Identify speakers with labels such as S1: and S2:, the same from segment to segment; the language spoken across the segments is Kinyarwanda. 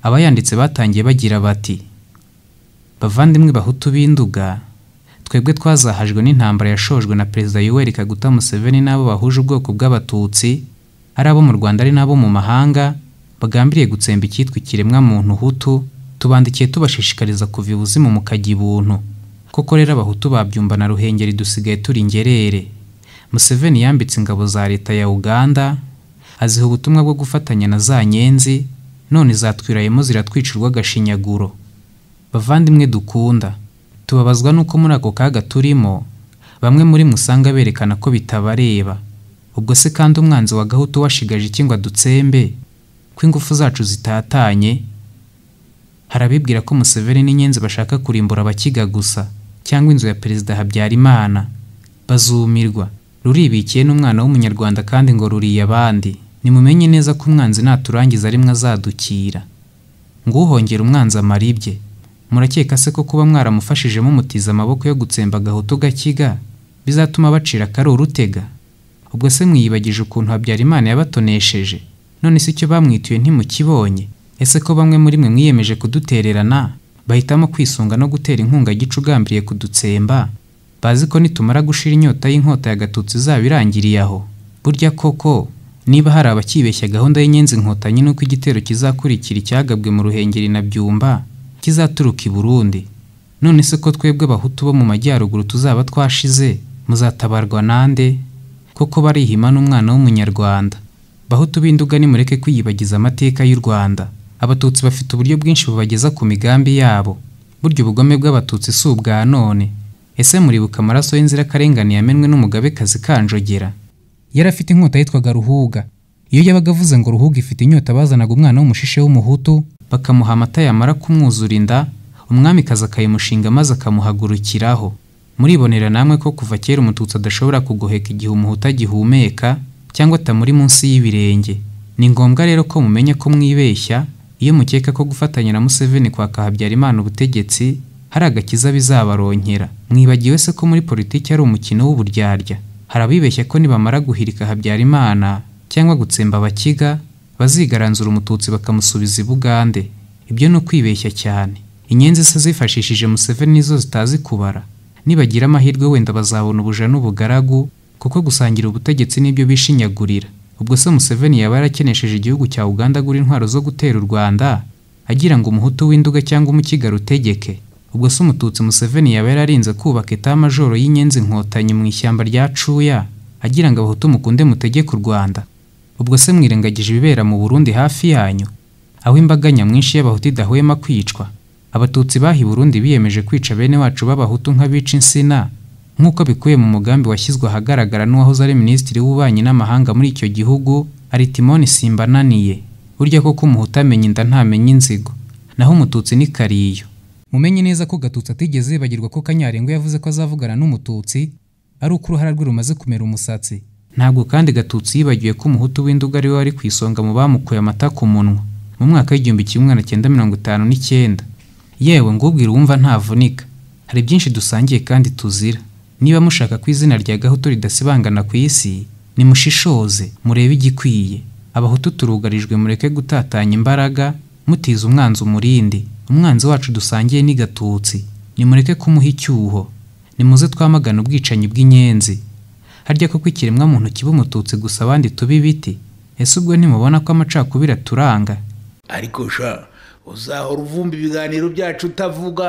S1: abayanditse batangiye bagira bati bavandimwe bahutu b'induga twebwe twazahajwe n'intambara yashojwe na perezida yoweri kaguta museveni n'abo bahuje ubwoko bw'abatutsi ari abo mu rwanda ari n'abo mu mahanga bagambiriye gutsemba icyitwa ikiremwamuntu hutu tubandikiye tubashishikariza kuva ibuzimu mukajya ibuntu koko rero abahutu babyumva na ruhengeri dusigaye turi ingerere museveni yambitse ingabo za leta ya uganda aziha ubutumwa bwo gufatanya na za nyenzi none zatwirayemo ziratwica urw'agashinyaguro bavandimwe dukunda tubabazwa n'uko muri ako kaga turimo bamwe muri mwe usanga berekana ko bitabareba ubwo se kandi umwanzi wa gahutu washigaje iki ngo adutsembe ko ingufu zacu zitatanye hari abibwira ko museveni n'inyenzi bashaka kurimbura abakiga gusa cyangwa inzu ya perezida habyarimana bazumirwa ruribikiye n'umwana w'umunyarwanda kandi ngo ruriye abandi nimumenye neza ko umwanzi naturangiza rimwe azadukira nguhongera umwanzi amaribye murakeka se ko kuba mwaramufashije mumutiza amaboko yo gutsemba agahoto gakiga bizatuma bacira akari urutega ubwo se mwiyibagije ukuntu habyarimana yabatonesheje none si icyo bamwituye ntimukibonye ese ko bamwe muri mwe mwiyemeje kudutererana bahitamo kwisunga no gutera inkunga gica ugambiriye kudutsemba bazi ko nitumara gushira inyota y'inkota ya gatutsi izaba irangiriye aho burya koko niba hari abakibeshya gahunda y'inyenzi inkotanyi nuko igitero kizakurikira icyagabwe mu ruhengeri na byumba kizaturuka i burundi none se ko twebwe abahutu bo mu majyaruguru tuzaba twashize muzatabarwa nande koko barihima n'umwana w'umunyarwanda bahutu b'induga nimureke kwiyibagiza amateka y'u rwanda abatutsi bafite uburyo bwinshi bubageza ku migambi yabo burya ubugome bw'abatutsi si ubwa none ese muribuka amaraso y'inzirakarengane yamenwe n'umugabekazi kanjogera yari afite inkota yitwaga ruhuga iyo yabaga avuze ngo ruhuga ifite inyota bazanaga umwana w'umushishe w'umuhutu bakamuha amata yamara kumwuzura inda umwamikazi akayimushinga maze akamuhagurukiraho muribonera namwe ko kuva kera umututsi adashobora kugoheka igihe umuhutu agihumeka cyangwa atamuri munsi y'ibirenge ni ngombwa rero ko mumenya ko mwibeshya iyo mukeka ko gufatanya na museveni kwaka habyarimana ubutegetsi hari agakiza bizabarongera mwibagiwe se ko muri politiki ari umukino w'uburyarya hari abibeshya ko nibamara guhirika habyarimana cyangwa gutsemba abakiga bazigaranzura umututsi bakamusubiza i bugande ibyo ni ukwibeshya cyane inyenzi se zifashishije museveni nizo zitazi kubara nibagira amahirwe wenda bazabona ubuja n'ubugaragu kuko gusangira ubutegetsi nibyo bishinyagurira ubwo se museveni yaba yarakenesheje igihugu cya uganda agura intwaro zo gutera u rwanda agira ngo umuhutu w'induga cyangwa umukiga rutegeke ubwo se umututsi museveni yaba yararinze kubaka etamajoro y'inyenzi inkotanyi mu ishyamba rya cuya agira ngo abahutu mukunde mutegeke u rwanda ubwo se mwirengagije ibibera mu burundi hafi yanyu aho imbaga nyamwinshi y'abahutu idahwema kwicwa abatutsi bahi burundi biyemeje kwica bene wacu b'abahutu nk'abica insina nk'uko bikuye mu mugambi washyizwe ahagaragara n'uwahoze ari minisitiri w'ububanyi n'amahanga muri icyo gihugu ari timoni simbananiye burya koko umuhutu amenya inda ntamenya inzigo naho umututsi ni kariyo mumenye neza ko gatutsi atigeze yibagirwa ko kanyarengwa yavuze ko azavugana n'umututsi ari uko uruhara rwe rumaze kumera umusatsi ntabwo kandi gatutsi yibagiwe ko umuhutu w'induga ari we wari ku isonga mu bamukuye amata ku munwa mu mwaka w'igihumbi kimwe magana cyenda mirongo itanu n'icyenda yewe ngubwire uwumva ntavunika hari byinshi dusangiye kandi tuzira niba mushaka ko izina rya gahutu ridasibangana ku isi nimushishoze murebe igikwiye abahutu turugarijwe mureke gutatanya imbaraga mutiza umwanzi umurindi umwanzi wacu dusangiye ni gatutsi nimureke kumuha icyuho nimuze twamagana ubwicanyi bw'inyenzi harya koko ikiremwamuntu kiba umututsi gusa abandi tuba ibiti ese ubwo ntimubona ko amacakubiri aturanga
S2: ariko sha uzahora uvumba ibiganiro byacu utavuga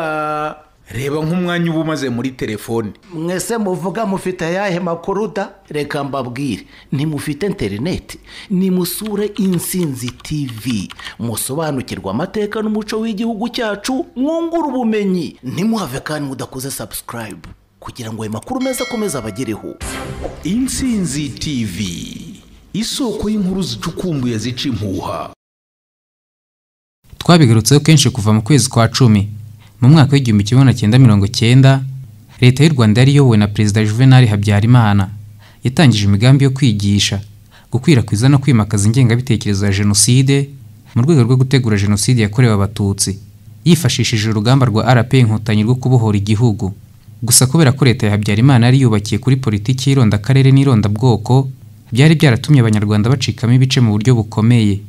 S2: reba nk'umwanya uba umaze muri telefone
S3: mwese muvuga mufite ayahe makuru da reka mbabwire ntimufite interineti nimusure insinzi tivi musobanukirwa amateka n'umuco w'igihugu cyacu mwungura ubumenyi ntimuhave kandi mudakoze sabusikarayibu kugira ngo ayo makuru meza akomeze abagereho
S2: insinzi tivi isoko y'inkuru zicukumbuye zica impuha
S1: twabigarutseho kenshi kuva mu kwezi kwa cumi mu mwaka w'igihumbi kimwe magana cyenda mirongo cyenda leta y'u rwanda yari iyobowe na perezida juvenal habyarimana yatangije imigambi yo kwigisha gukwirakwiza no kwimakaza ingengabitekerezo ya jenoside mu rwego rwo gutegura jenoside yakorewe abatutsi yifashishije urugamba rwa rp inkotanyi rwo kubohora igihugu gusa kubera ko leta ya habyarimana yari yubakiye kuri politiki y'irondakarere n'irondabwoko byari byaratumye abanyarwanda bacikamo ibice mu buryo bukomeye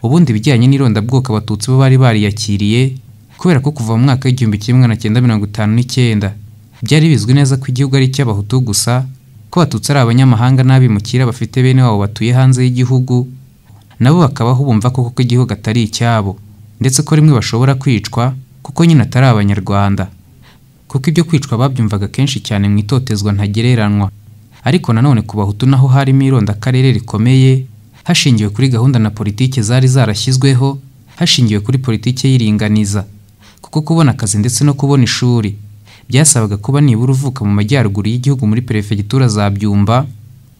S1: ubundi ibijyanye n'irondabwoko abatutsi bo bari bariyakiriye kubera ko kuva mu mwaka w'igihumbi kimwe magana cyenda mirongo itanu n'icyenda byari bizwi neza ko igihugu ari icy'abahutu gusa ko abatutsi ari abanyamahanga n'abimukira bafite bene wabo batuye hanze y'igihugu nabo bakabaho bumva koko ko igihugu atari icyabo ndetse ko rimwe bashobora kwicwa kuko nyine atari abanyarwanda kuko ibyo kwicwa babyumvaga kenshi cyane mu itotezwa ntagereranywa ariko nanone ku bahutu naho harimo irondakarere rikomeye hashingiwe kuri gahunda na politiki zari zarashyizweho hashingiwe kuri politiki y'iringaniza kuko kubona akazi ndetse no kubona ishuri byasabaga kuba nibura uvuka mu majyaruguru y'igihugu muri perefegitura za byumba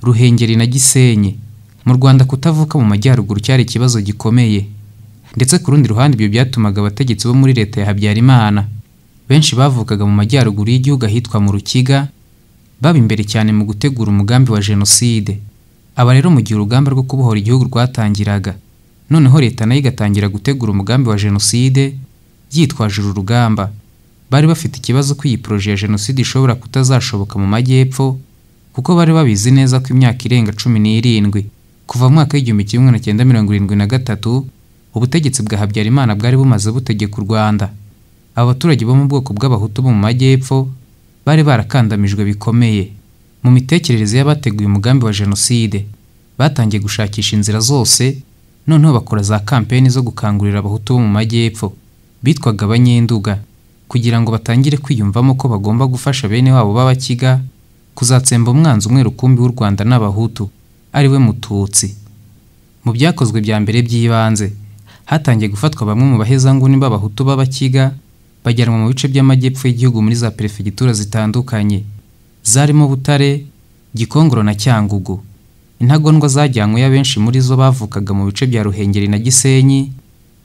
S1: ruhengeri na gisenyi mu rwanda kutavuka mu majyaruguru cyari ikibazo gikomeye ndetse ku rundi ruhande ibyo byatumaga abategetsi bo muri leta ya habyarimana benshi bavukaga mu majyaruguru y'igihugu ahitwa mu rukiga baba imbere cyane mu gutegura umugambi wa jenoside aba rero mu gihe urugamba rwo kubohora igihugu rwatangiraga noneho leta nayo igatangira gutegura umugambi wa jenoside yitwaje uru rugamba bari bafite ikibazo ko iyi poroje ya jenoside ishobora kutazashoboka mu majyepfo kuko bari babizi neza ko imyaka irenga cumi n'irindwi kuva mu mwaka w'igihumbi kimwe magana cyenda mirongo irindwi na gatatu ubutegetsi bwa habyarimana bwari bumaze butegeka u rwanda aba baturage bo mu bwoko bw'abahutu bo mu majyepfo bari barakandamijwe bikomeye mu mitekerereze y'abateguye umugambi wa jenoside batangiye gushakisha inzira zose noneho bakora za kampeni zo gukangurira abahutu bo mu majyepfo bitwaga abanyenduga kugira ngo batangire kwiyumvamo ko bagomba gufasha bene wabo b'abakiga kuzatsemba umwanzi umwe rukumbi w'u rwanda n'abahutu ari we mututsi mu byakozwe bya mbere by'ibanze hatangiye gufatwa bamwe mu bahezanguni b'abahutu b'abakiga bajyanwa mu bice by'amajyepfo y'igihugu muri za perefegitura zitandukanye zarimo butare gikongoro na cyangugu intagondwa zajyanywe abenshi muri zo bavukaga mu bice bya ruhengeri na gisenyi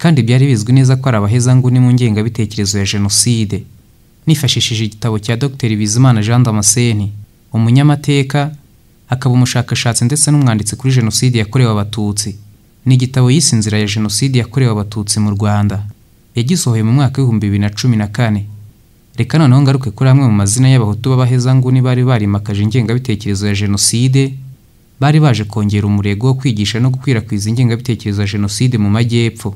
S1: kandi byari bizwi neza ko ari abahezanguni mu ngengabitekerezo ya jenoside nifashishije igitabo cya dr bizimana jean damascene umunyamateka akaba umushakashatsi ndetse n'umwanditsi kuri jenoside yakorewe abatutsi ni igitabo yise inzira ya jenoside yakorewe abatutsi mu rwanda yagisohoye mu mwaka w'ibihumbi bibiri na cumi na kane reka noneho ngaruke kuri amwe mu mazina y'abahutu b'abahezanguni bari barimakaje ingengabitekerezo ya jenoside bari baje kongera umurego wo kwigisha no gukwirakwiza ingengabitekerezo ya jenoside mu majyepfo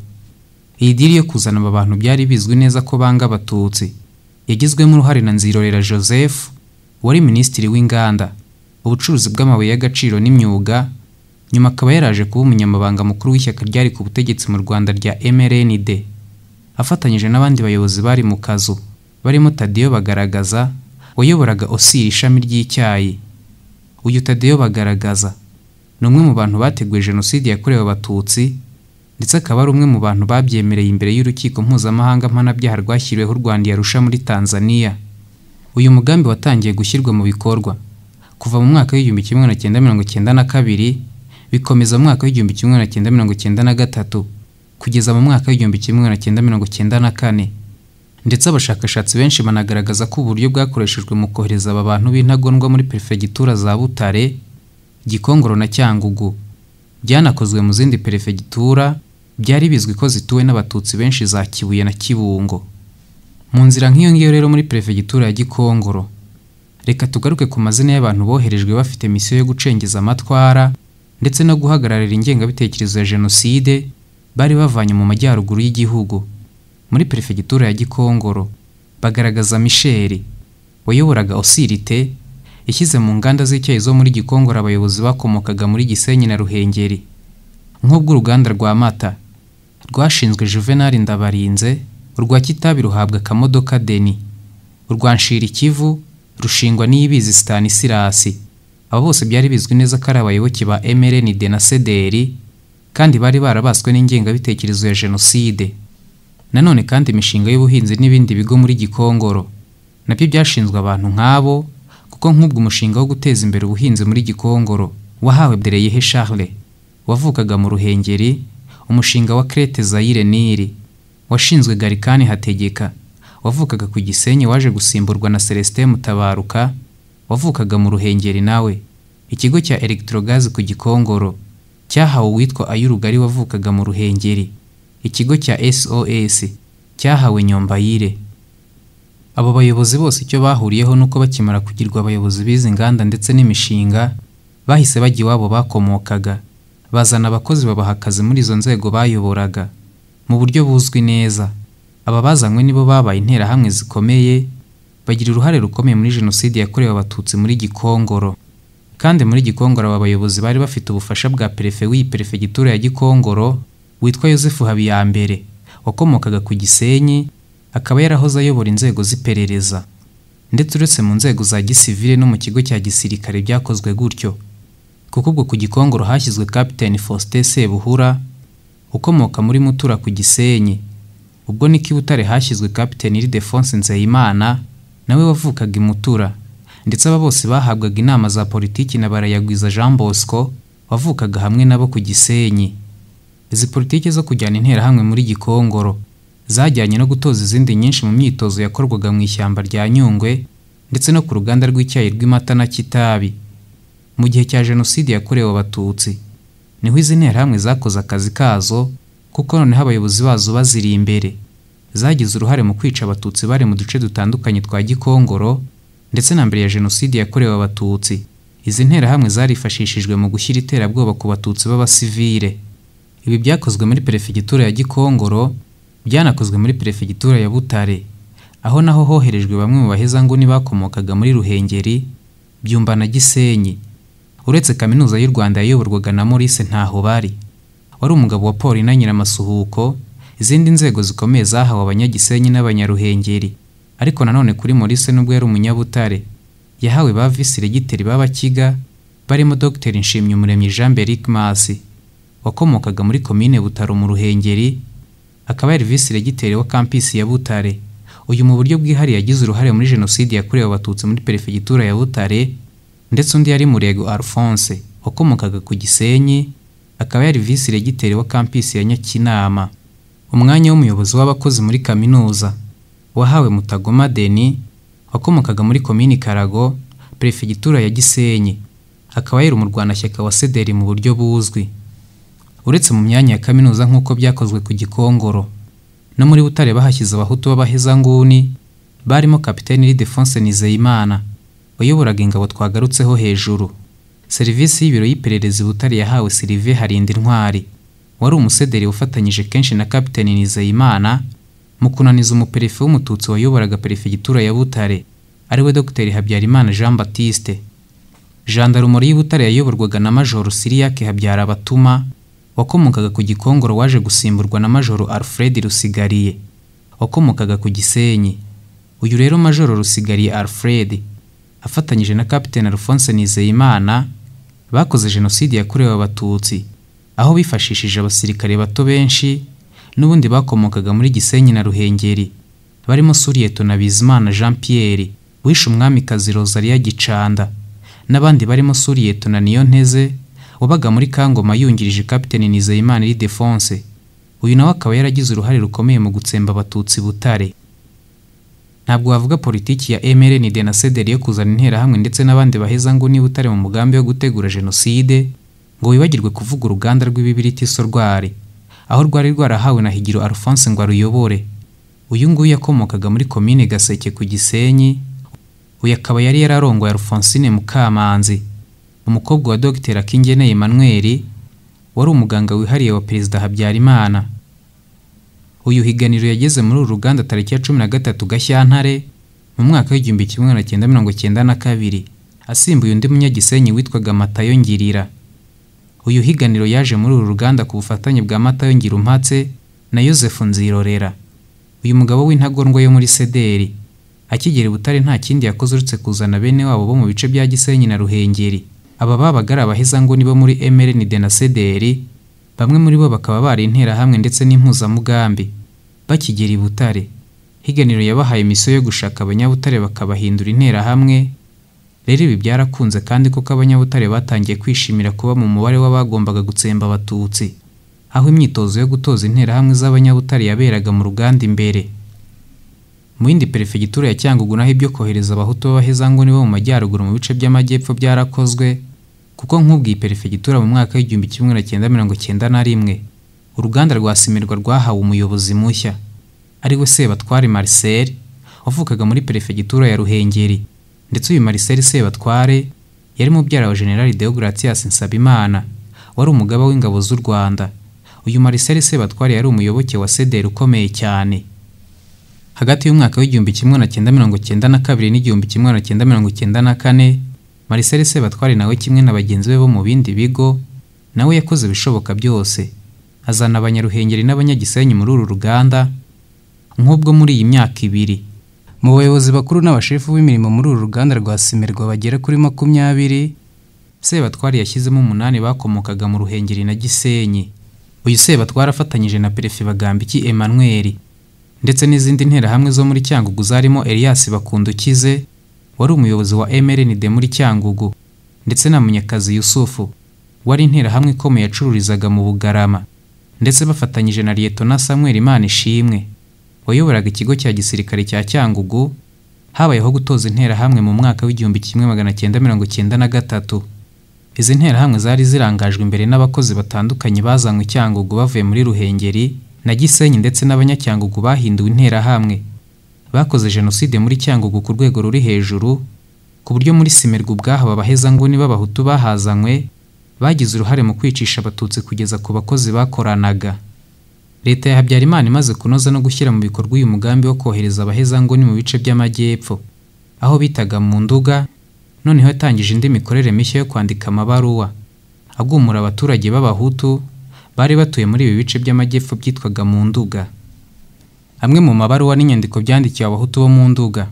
S1: iyi diri yo kuzana aba bantu byari bizwi neza ko banga abatutsi yagizwemo uruhare na nzirorera joseph wari minisitiri w'inganda ubucuruzi bw'amabuye y'agaciro n'imyuga nyuma akaba yaraje kuba umunyamabanga mukuru w'ishyaka ryari ku butegetsi mu rwanda rya mrnd afatanyije n'abandi bayobozi bari mu kazu barimo tadiyo bagaragaza wayoboraga osiri ishami ry'icyayi uyu tadiyo bagaragaza ni umwe mu bantu bateguye jenoside yakorewe abatutsi ndetse akaba ari umwe mu bantu babyemereye imbere y'urukiko mpuzamahanga mpanabyaha rwashyiriweho u rwanda yarusha muri tanzania uyu mugambi watangiye gushyirwa mu bikorwa kuva mu mwaka w'igihumbi kimwe magana cyenda mirongo cyenda na kabiri bikomeza mu mwaka w'igihumbi kimwe magana cyenda mirongo cyenda na gatatu kugeza mu mwaka w'igihumbi kimwe magana cyenda mirongo cyenda na kane ndetse abashakashatsi benshi banagaragaza ko uburyo bwakoreshejwe mu kohereza aba bantu b'intagondwa muri perefegitura za butare gikongoro na cyangugu byanakozwe mu zindi perefegitura byari bizwi ko zituwe n'abatutsi benshi za kibuye na kibungo mu nzira nk'iyo ngiyo rero muri perefegitura ya gikongoro reka tugaruke ku mazina y'abantu boherejwe bafite misiyo yo gucengeza amatwara ndetse no guhagararira ingengabitekerezo ya jenoside bari bavanye mu majyaruguru y'igihugu muri perefegitura ya gikongoro bagaragaza misheri wayoboraga osirite yashyize mu nganda z'icyayi zo muri gikongoro abayobozi bakomokaga muri gisenyi na ruhengeri nk'ubw'uruganda rwa mata rwashinzwe juvenali ndabarinze urwa kitabi ruhabwa akamodoka deni urwa nshirikivu rushingwa n'iyibizi sitanisirasi abo bose byari bizwi neza ko ari abayoboke ba mrn de na sederi kandi bari barabaswe n'ingengabitekerezo ya jenoside nanone kandi imishinga y'ubuhinzi n'ibindi bigo muri gikongoro nabyo byashinzwe abantu nk'abo kuko nk'ubwo umushinga wo guteza imbere ubuhinzi muri gikongoro wahawe Dereyehe Charles wavukaga mu ruhengeri umushinga wa Crete Zaire Nili washinzwe Garikani Hategeka wavukaga ku Gisenyi waje gusimburwa na Celestin Mutabaruka wavukaga mu ruhengeri nawe ikigo cya Electrogaz ku Gikongoro cyahawe uwitwa ay'urugari wavukaga mu ruhengeri ikigo cya sos cyahawe nyombayire abo bayobozi bose icyo bahuriyeho ni uko bakimara kugirwa abayobozi b'izi nganda ndetse n'imishinga bahise bajya iwabo bakomokaga bazana abakozi babaha akazi muri izo nzego bayoboraga mu buryo buzwi neza aba bazanywe nibo babaye interahamwe zikomeye bagira uruhare rukomeye muri jenoside yakorewe abatutsi muri gikongoro kandi muri gikongoro aba bayobozi bari bafite ubufasha bwa perefe w'iyi perefegitura ya gikongoro witwa yosefu habiyambere wakomokaga ku gisenyi akaba yarahoze ayobora inzego z'iperereza ndetse uretse mu nzego za gisivile no mu kigo cya gisirikare byakozwe gutyo kuko ubwo ku gikongoro hashyizwe kapiteni faustin sebuhura ukomoka muri mutura ku gisenyi ubwo niko i butare hashyizwe kapiteni ildefonse nzeyimana nawe wavukaga i mutura ndetse aba bose bahabwaga inama za politiki na barayagwiza jean bosco wavukaga hamwe nabo ku gisenyi izi politiki zo kujyana interahamwe muri gikongoro zajyanye no gutoza izindi nyinshi mu myitozo yakorwaga mu ishyamba rya nyungwe ndetse no ku ruganda rw'icyayi rw'imata na kitabi mu gihe cya jenoside yakorewe abatutsi niho izi nterahamwe zakoze akazi kazo kuko noneho abayobozi bazo baziri imbere zagize uruhare mu kwica abatutsi bari mu duce dutandukanye twa gikongoro ndetse na mbere ya jenoside yakorewe abatutsi izi nterahamwe zarifashishijwe mu gushyira iterabwoba ku batutsi b'abasivire ibi byakozwe muri perefegitura ya gikongoro byanakozwe muri perefegitura ya butare aho naho hoherejwe bamwe mu bahezanguni bakomokaga muri ruhengeri byumba na gisenyi uretse kaminuza y'u rwanda yayoborwaga na maurice ntaho bari wari umugabo wa paul na nyiramasuhuko izindi nzego zikomeye zahawe abanyagisenyi n'abanyaruhengeri ariko nanone kuri maurice nubwo yari umunyabutare yahawe ba visiregiteri b'abakiga barimo dr nshimyumuremyi jean beric masi wakomokaga muri komine butaro mu ruhengeri akaba yari visi regiteri wa kampisi ya Butare uyu mu buryo bwihariye yagize uruhare muri jenoside yakorewe abatutsi muri perefegitura ya Butare ndetse undi yari Murego Alphonse wakomokaga ku Gisenyi akaba yari visi regiteri wa kampisi ya Nyakinama umwanya w'umuyobozi w'abakozi muri kaminuza wahawe Mutagoma Deni wakomokaga muri komini Karago perefegitura ya Gisenyi akaba yari umurwanashyaka wa Sederi mu buryo buzwi uretse mu myanya ya kaminuza nk'uko byakozwe ku gikongoro no muri butare bahashyize abahutu b'abahezanguni barimo kapiteni lidefonse nizeyimana wayoboraga ingabo twagarutseho hejuru serivisi y'ibiro y'iperereza butare yahawe sirive harinda intwari wari umusederi wafatanyije kenshi na kapiteni nizeyimana mu kunaniza umuperefe w'umututsi wayoboraga perefegitura ya butare ariwe dr habyarimana jean batiste jandarumori y'ibutare yayoborwaga na majoro siriyake habyara batuma wakomokaga ku gikongoro waje gusimburwa na majoro alfred rusigariye wakomokaga ku gisenyi uyu rero majoro rusigariye alfred afatanyije na kapitene alphonse nizeyimana bakoze jenoside yakorewe abatutsi aho bifashishije abasirikare bato benshi n'ubundi bakomokaga muri gisenyi na ruhengeri barimo suriyeto na bizimana jean pierre wishe umwamikazi rosalia gicanda n'abandi barimo suriyeto na niyonteze wabaga muri kangoma yungirije kapiteni nizeyimana iridefonse uyu nawe akaba yaragize uruhare rukomeye mu gutsemba abatutsi butare ntabwo wavuga politiki ya mrnd na sederi yo kuzana interahamwe ndetse n'abandi baheza ngo niba utari mu mugambi wo gutegura jenoside ngo wibagirwe kuvuga uruganda rw'ibibiritiso rwari aho rwari rwarahawe na higiro alphonse ngo aruyobore uyu nguyu yakomokaga muri komine gaseke ku gisenyi uyu akaba yari yararongoye alphonsine mukamanzi umukobwa wa dogiteri akingeneye emmanuel wari umuganga wihariye wa perezida habyarimana uyu higaniro yageze muri uru ruganda tariki ya cumi na gatatu gashyantare mu mwaka w'igihumbi kimwe magana cyenda mirongo cyenda na kabiri asimbuye undi munyagisenyi witwaga matayo ngirira uyu higaniro yaje muri uru ruganda ku bufatanye bwa matayo ngirumpatse na yosefu nzirorera uyu mugabo w'intagondwa yo muri sederi akigera i butare nta kindi yakoze uretse kuzana bene wabo bo mu bice bya gisenyi na ruhengeri aba babaga ari abahezanguni bo muri MRND na CDR bamwe muri bo bakaba bari interahamwe ndetse n'impuzamugambi bakigera i Butare higaniro yabahaye misiyo yo gushaka abanyabutare bakabahindura interahamwe rero ibi byarakunze kandi kuko abanyabutare batangiye kwishimira kuba mu mubare w'abagombaga gutsemba abatutsi aho imyitozo yo gutoza interahamwe z'abanyabutare yaberaga mu ruganda imbere mu yindi perefegitura ya Cyangugu naho ibyo kohereza abahutu b'abahezanguni bo mu majyaruguru mu bice by'amajyepfo byarakozwe kuko nk'ubwo iyi perefegitura mu mwaka w'igihumbi kimwe na cyenda mirongo cyenda na rimwe uruganda rwa simirwa rwahawe umuyobozi mushya ari we sebatware marcel wavukaga muri perefegitura ya ruhengeri ndetse uyu marcel sebatware yari mubyara wa generali deogratias nsabimana wari umugaba w'ingabo z'u rwanda uyu mariseli sebatware yari umuyoboke wa sederi ukomeye cyane hagati y'umwaka w'igihumbi kimwe na cyenda mirongo cyenda na kabiri n'igihumbi kimwe na cyenda mirongo cyenda na kane mariseli sebatware nawe kimwe na bagenzi be bo mu bindi bigo nawe yakoze ibishoboka byose azana abanyaruhengeri n'abanyagisenyi muri uru ruganda nk'ubwo muri iyi myaka ibiri mu bayobozi bakuru n'abashefu b'imirimo muri uru ruganda rwa simerwa bagera kuri makumyabiri sebatware yashyizemo umunani bakomokaga mu ruhengeri na gisenyi uyu sebatware afatanyije na perefe bagambiki emmanuel ndetse n'izindi nterahamwe zo muri cyangugu zarimo elias bakundukize wari umuyobozi wa mrnd muri cyangugu ndetse na munyakazi yusufu wari interahamwe ikomeye yacururizaga mu bugarama ndetse bafatanyije na liyetona samuel ishimwe wayoboraga ikigo cya gisirikare cya cyangugu habayeho gutoza interahamwe mu mwaka w'igihumbi kimwe magana cyenda mirongo cyenda na gatatu izi nterahamwe zari zirangajwe imbere n'abakozi batandukanye bazanywe cyangugu bavuye muri ruhengeri na gisenyi ndetse n'abanyacyangugu bahinduwe interahamwe bakoze jenoside muri cyangugu ku rwego ruri hejuru ku buryo muri simerwa ubwahaba abahezanguni b'abahutu bahazanywe bagize uruhare mu kwicisha abatutsi kugeza ku bakozi bakoranaga leta ya habyarimana imaze kunoza no gushyira mu bikorwa uyu mugambi wo kohereza abahezanguni mu bice by'amajyepfo aho bitaga mu nduga noneho yatangije indi mikorere mishya yo kwandika amabaruwa agumura abaturage b'abahutu bari batuye muri ibi bice by'amajyepfo byitwaga mu nduga amwe mu mabaruwa n'inyandiko byandikiwe abahutu bo mu nduga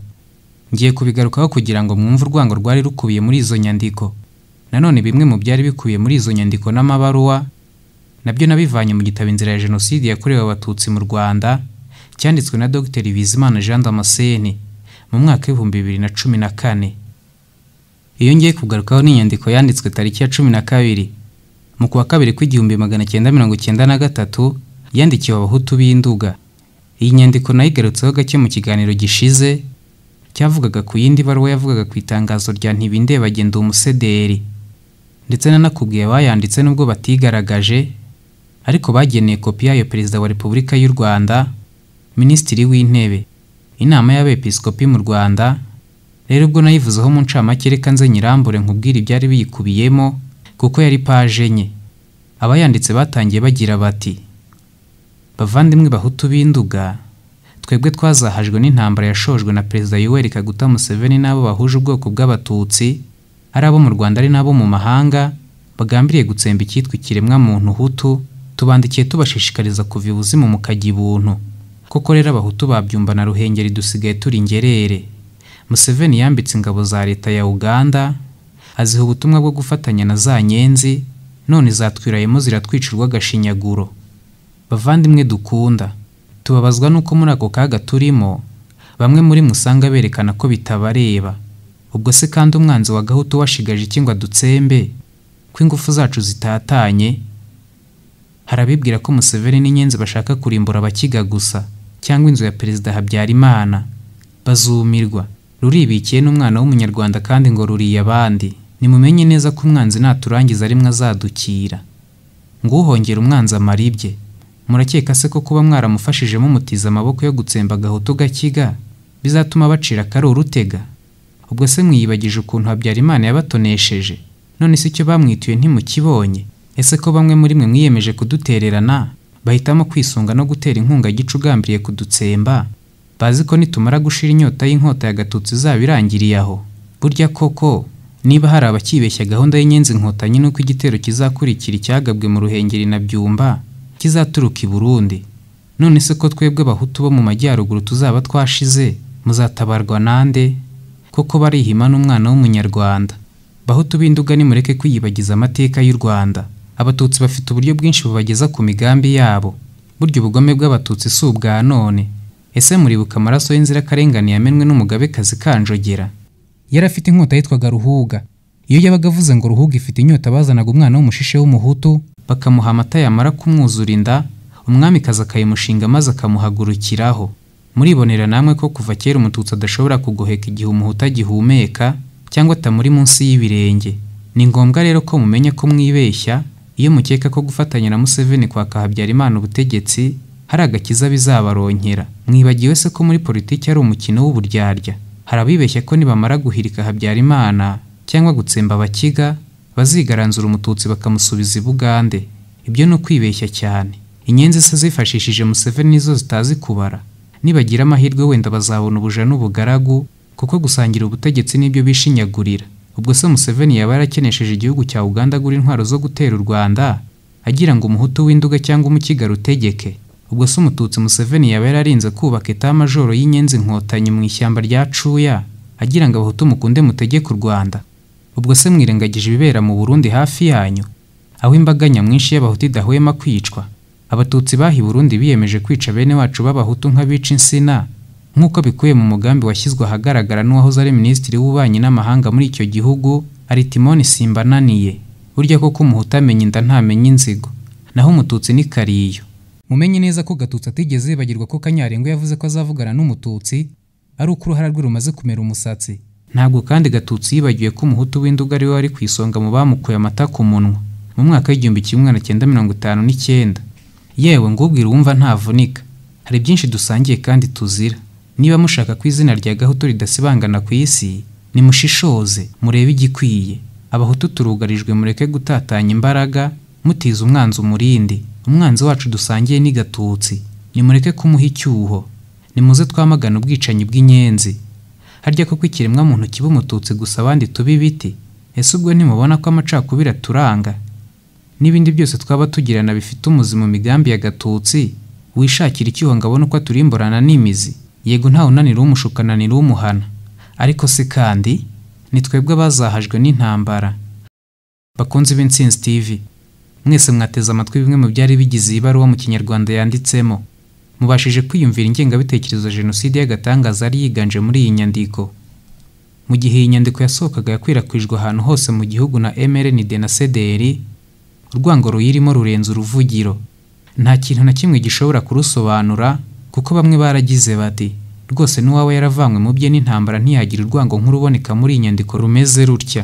S1: ngiye kubigarukaho kugira ngo mwumve urwango rwari rukubiye muri izo nyandiko nanone bimwe mu byari bikubiye muri izo nyandiko n'amabaruwa nabyo nabivanye mu gitabo inzira ya jenoside yakorewe abatutsi mu rwanda cyanditswe na dr bizimana jean damascene mu mwaka w'ibihumbi bibiri na cumi na kane iyo ngiye kugarukaho n'inyandiko yanditswe tariki ya cumi na kabiri mu kuwa kabiri kw'igihumbi magana cyenda mirongo cyenda na gatatu yandikiwe abahutu b'induga iyi nyandiko nayigarutseho gake mu kiganiro gishize cyavugaga ku yindi baruwa yavugaga ku itangazo rya ntibindebagenda umusederi ndetse nanakubwiye abayanditse nubwo batigaragaje ariko bageneye kopi yayo perezida wa repubulika y'u rwanda minisitiri w'intebe inama y'abepiskopi mu rwanda rero ubwo nayivuzeho mu ncamake reka nze nyirambure nkubwire ibyari biyikubiyemo kuko yari paje enye abayanditse batangiye bagira bati bavandimwe bahutu b'induga twebwe twazahajwe n'intambara yashojwe na perezida yoweri kaguta museveni n'abo bahuje ubwoko bw'abatutsi ari abo mu rwanda ari n'abo mu mahanga bagambiriye gutsemba icyitwa ikiremwa muntu hutu tubandikiye tubashishikariza kuva ibuzimu mukajya ibuntu koko rero abahutu babyumva na ruhengeri dusigaye turi ingerere museveni yambitse ingabo za leta ya uganda aziha ubutumwa bwo gufatanya na za nyenzi none zatwirayemo ziratwica urw'agashinyaguro bavandimwe dukunda tubabazwa n'uko muri ako kaga turimo bamwe muri mwe usanga berekana ko bitabareba ubwo se kandi umwanzi wa gahutu washigaje iki ngo adutsembe ko ingufu zacu zitatanye harabibwira ko museveni n'inyenzi bashaka kurimbura abakiga gusa cyangwa inzu ya perezida habyarimana bazumirwa ruribikiye n'umwana w'umunyarwanda kandi ngo ruriye abandi nimumenye neza ko umwanzi naturangiza rimwe azadukira nguhongera umwanzi amaribye murakeka se ko kuba mwaramufashije mumutiza amaboko yo gutsemba agahoto gakiga bizatuma bacira akari urutega ubwo se mwiyibagije ukuntu habyarimana yabatonesheje none se icyo bamwituye ntimukibonye ese ko bamwe muri mwe mwiyemeje kudutererana bahitamo kwisunga no gutera inkunga gicu ugambiriye kudutsemba bazi ko nitumara gushira inyota y'inkota ya gatutsi izaba irangiriye aho burya koko niba hari abakibeshya gahunda y'inyenzi inkotanyi nuko igitero kizakurikira icyagabwe mu ruhengeri na byumba kizaturuka i burundi none se ko twebwe abahutu bo mu majyaruguru tuzaba twashize muzatabarwa nande koko barihima n'umwana w'umunyarwanda bahutu b'induga nimureke kwiyibagiza amateka y'u rwanda abatutsi bafite uburyo bwinshi bubageza ku migambi yabo burya ubugome bw'abatutsi si ubwa none ese muribuka amaraso y'inzirakarengane yamenwe n'umugabekazi kanjogera yari afite inkota yitwaga ruhuga iyo yabaga avuze ngo ruhuga ifite inyota bazanaga umwana w'umushishe w'umuhutu bakamuha amata yamara kumwuzura inda umwamikazi akayimushinga maze akamuhagurukiraho muribonera namwe ko kuva kera umututsi adashobora kugoheka igihe umuhutu agihumeka cyangwa atamuri munsi y'ibirenge ni ngombwa rero ko mumenya ko mwibeshya iyo mukeka ko gufatanya na museveni kwaka habyarimana ubutegetsi hari agakiza bizabaronkera mwibagiwe se ko muri politiki ari umukino w'uburyarya hari abibeshya ko nibamara guhirika habyarimana cyangwa gutsemba abakiga bazigaranzura umututsi bakamusubiza i bugande ibyo ni ukwibeshya cyane inyenzi se zifashishije museveni nizo zitazi kubara nibagira amahirwe wenda bazabona ubuja n'ubugaragu kuko gusangira ubutegetsi nibyo bishinyagurira ubwo se museveni yaba yarakenesheje igihugu cya uganda agura intwaro zo gutera u rwanda agira ngo umuhutu w'induga cyangwa umukigaro utegeke ubwo se umututsi museveni yaba yararinze kubaka etamajoro y'inyenzi inkotanyi mu ishyamba rya cuya agira ngo abahutu mukunde mutegeke u rwanda ubwo se mwirengagije ibibera mu burundi hafi yanyu aho imbaga nyamwinshi y'abahutu idahwema kwicwa abatutsi baha i burundi biyemeje kwica bene wacu b'abahutu nk'abica insina nk'uko bikuye mu mugambi washyizwe ahagaragara n'uwahoze ari minisitiri w'ububanyi n'amahanga muri icyo gihugu aritimoni simbananiye burya koko umuhutu amenya inda ntamenya inzigo naho umututsi ni kariyo mumenye neza ko gatutsi atigeze yibagirwa ko kanyarengo yavuze ko azavugana n'umututsi ari uko uruhara rwe rumaze kumera umusatsi ntabwo kandi gatutsi yibagiwe ko umuhutu w'induga ari we wari ku isonga mu bamukuye amata ku munwa mu mwaka w'igihumbi kimwe magana cyenda mirongo itanu n'icyenda yewe ngubwira wumva ntavunika hari byinshi dusangiye kandi tuzira niba mushaka ko izina rya gahutu ridasibangana ku isi nimushishoze murebe igikwiye abahutu turugarijwe mureke gutatanya imbaraga mutiza umwanzi umurindi umwanzi wacu dusangiye ni gatutsi nimureke kumuha icyuho nimuze twamagana ubwicanyi bw'inyenzi harya koko ikiremwamuntu kiba umututsi gusa abandi tuba ibiti ese ubwo ntimubona ko amacakubiri aturanga n'ibindi byose twaba tugirana bifite umuzi mu migambi ya gatutsi wishakira icyuho ngo abone uko aturimburana n'imizi yego ntawe unanira umushukananira umuhana ariko se kandi ni twebwe abazahajwe n'intambara bakunze b'insinzi tv mwese mwateze amatwi bimwe mu byari bigize iyi baruwa mu kinyarwanda yanditsemo mubashije kwiyumvira ingengabitekerezo ya jenoside y'agatangaza yari yiganje muri iyi nyandiko mu gihe iyi nyandiko yasohokaga yakwirakwijwe ahantu hose mu gihugu na mrnd na cdr urwango ruyirimo rurenze uruvugiro nta kintu na kimwe gishobora kurusobanura kuko bamwe baragize bati rwose n'uwawe yaravanywe mu bye n'intambara ntiyagira urwango nk'uruboneka muri iyi nyandiko rumeze rutya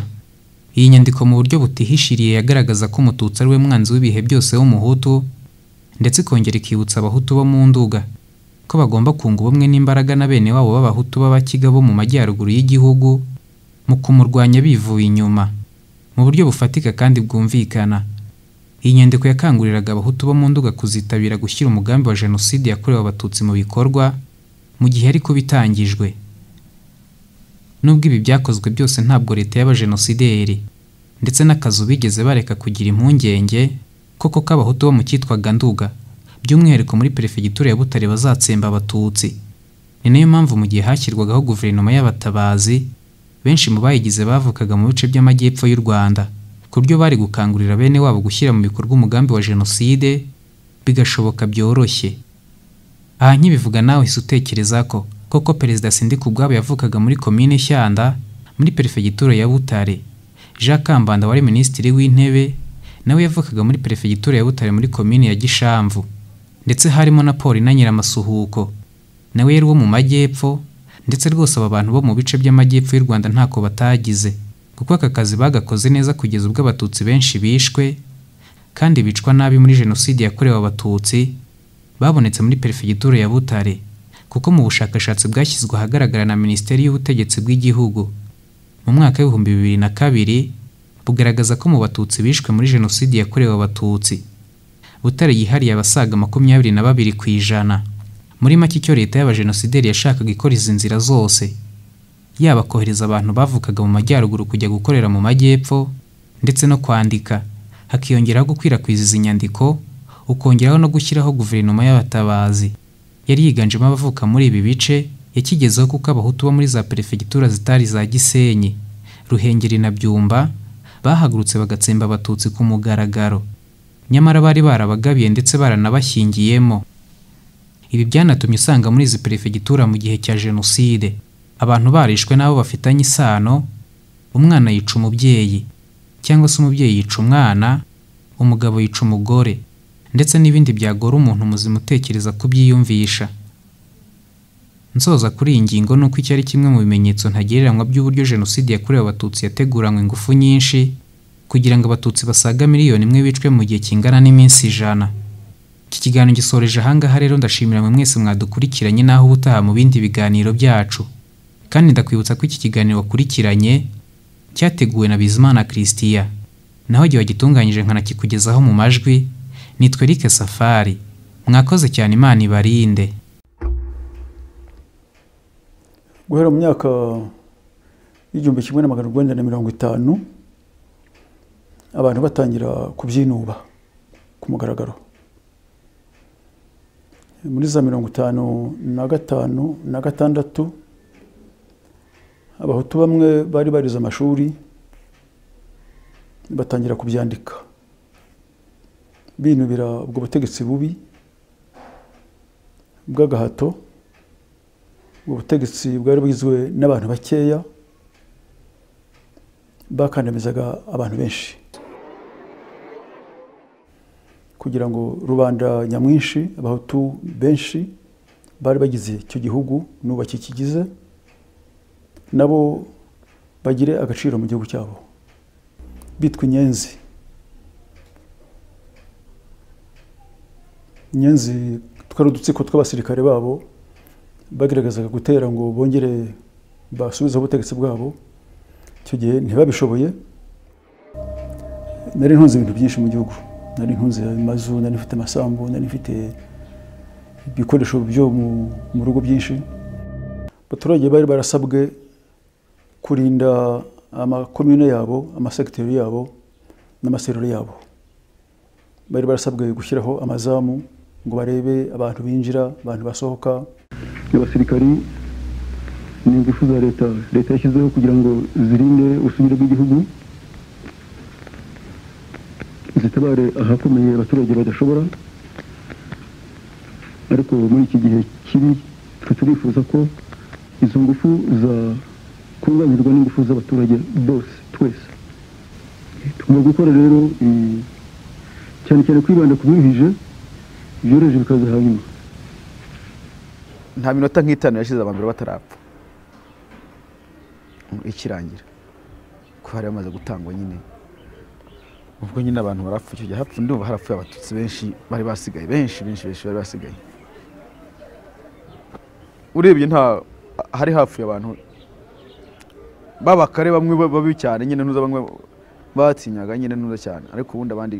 S1: iyi nyandiko mu buryo butihishiriye yagaragaza ko umututsi ari we mwanzi w'ibihe byose w'umuhutu ndetse ikongera ikibutsa abahutu bo mu nduga ko bagomba kunga ubumwe n'imbaraga na bene wabo b'abahutu b'abakiga bo mu majyaruguru y'igihugu mu kumurwanya bivuye inyuma mu buryo bufatika kandi bwumvikana iyi nyandiko yakanguriraga abahutu bo mu nduga kuzitabira gushyira umugambi wa jenoside yakorewe abatutsi mu bikorwa mu gihe ariko bitangijwe nubwo ibi byakozwe byose ntabwo leta y'abajenosideri ndetse n'akazu bigeze bareka kugira impungenge koko k'abahutu bo mu cyitwaga nduga by'umwihariko muri perefegitura ya butare bazatsemba abatutsi ni nayo mpamvu mu gihe hashyirwagaho guverinoma y'abatabazi benshi mu bayigize bavukaga mu bice by'amajyepfo y'u rwanda ku buryo bari gukangurira bene wabo gushyira mu bikorwa umugambi wa jenoside bigashoboka byoroshye aha nkibivuga nawe uhise utekereza ko koko perezida sindika ubwabo yavukaga muri komine shyanda muri perefegitura ya butare jean kambanda wari minisitiri w'intebe nawe yavukaga muri perefegitura ya butare muri komine ya gishamvu ndetse harimo na paul na nyiramasuhuko nawe yari uwo mu majyepfo ndetse rwose aba bantu bo mu bice by'amajyepfo y'u rwanda ntako batagize kuko aka kazi bagakoze neza kugeza ubwo abatutsi benshi bishwe kandi bicwa nabi muri jenoside yakorewe abatutsi babonetse muri perefegitura ya butare kuko mu bushakashatsi bwashyizwe ahagaragara na minisiteri y'ubutegetsi bw'igihugu mu mwaka w'ibihumbi bibiri na kabiri bugaragaza ko mu batutsi bishwe muri jenoside yakorewe abatutsi butare yihariye abasaga makumyabiri na babiri ku ijana muri make icyo leta y'abajenosideri yashakaga ikora izi nzira zose yaba kohereza abantu bavukaga mu majyaruguru kujya gukorera mu majyepfo ndetse no kwandika hakiyongeraho gukwirakwiza izi nyandiko ukongeraho no gushyiraho guverinoma y'abatabazi yari yiganjemo abavuka muri ibi bice yakigezeho kuko abahutu bo muri za perefegitura zitari za gisenyi ruhengeri na byumba bahagurutse bagatsemba abatutsi ku mugaragaro nyamara bari barabagabiye ndetse baranabashyingiyemo ibi byanatumye usanga muri izi perefegitura mu gihe cya jenoside abantu barishwe n'abo bafitanye isano umwana yica umubyeyi cyangwa se umubyeyi yica umwana umugabo yica umugore ndetse n'ibindi byagora umuntu muzima utekereza kubyiyumvisha nsoza kuri iyi ngingo ni uko icyo ari kimwe mu bimenyetso ntagereranywa by'uburyo jenoside yakorewe abatutsi yateguranywe ingufu nyinshi kugira ngo abatutsi basaga miliyoni imwe bicwe mu gihe kingana n'iminsi ijana iki kiganiro gisoreje ahangaha rero ndashimira mwe mwese mwadukurikiranye n'aho ubutaha mu bindi biganiro byacu kandi ndakwibutsa ko iki kiganiro wakurikiranye cyateguwe na bizimana christian naho igihe wagitunganyije nkanakikugezaho mu majwi nitwe Eric safari mwakoze cyane imana ibarinde
S4: guhera mu myaka y'igihumbi kimwe na magana urwenda na mirongo itanu abantu batangira kubyinuba ku mugaragaro muri za mirongo itanu na gatanu na gatandatu abahutu bamwe bari barize amashuri batangira kubyandika binubira ubwo butegetsi bubi bw'agahato ubwo butegetsi bwari bugizwe n'abantu bakeya bakandamizaga abantu benshi kugira ngo rubanda nyamwinshi abahutu benshi bari bagize icyo gihugu n'ubu bakikigize nabo bagire agaciro mu gihugu cyabo bitwa inyenzi inyenzi twari udutsiko tw'abasirikare babo bagaragazaga gutera ngo bongere basubizeho ubutegetsi bwabo icyo gihe ntibabishoboye nari ntunze ibintu byinshi mu gihugu nari ntunze amazu nari mfite amasambu nari mfite ibikoresho byo mu- mu rugo byinshi abaturage bari barasabwe kurinda amakomine yabo amasegiteri yabo n'amaserero yabo bari barasabwe gushyiraho amazamu ngo barebe abantu binjira abantu basohoka
S5: abasirikari ni ingufu za leta leta yashyizeho kugira ngo zirinde ubusugire bw'igihugu zitabare ahakomeye abaturage badashobora ariko muri iki gihe kibi twe turifuza ko izo ngufu zakunganirwa n'ingufu z'abaturage bose twese tugomba gukora rero eh, cyane cyane kwibanda ku biruhije byoroheje bikaza hanyuma
S6: nta minota nk'itanu yashize abantu bari batarapfa ikirangira ko hari bamaze gutangwa nyine ubwo nyine abantu barapfa icyo gihe hapfa ndumva harapfuye abatutsi benshi bari basigaye benshi benshi benshi bari basigaye urebye nta hari hapfuye abantu b'abakare bamwe ba- babi cyane nyine ntuza bamwe batinyaga nyine ntuza cyane ariko ubundi abandi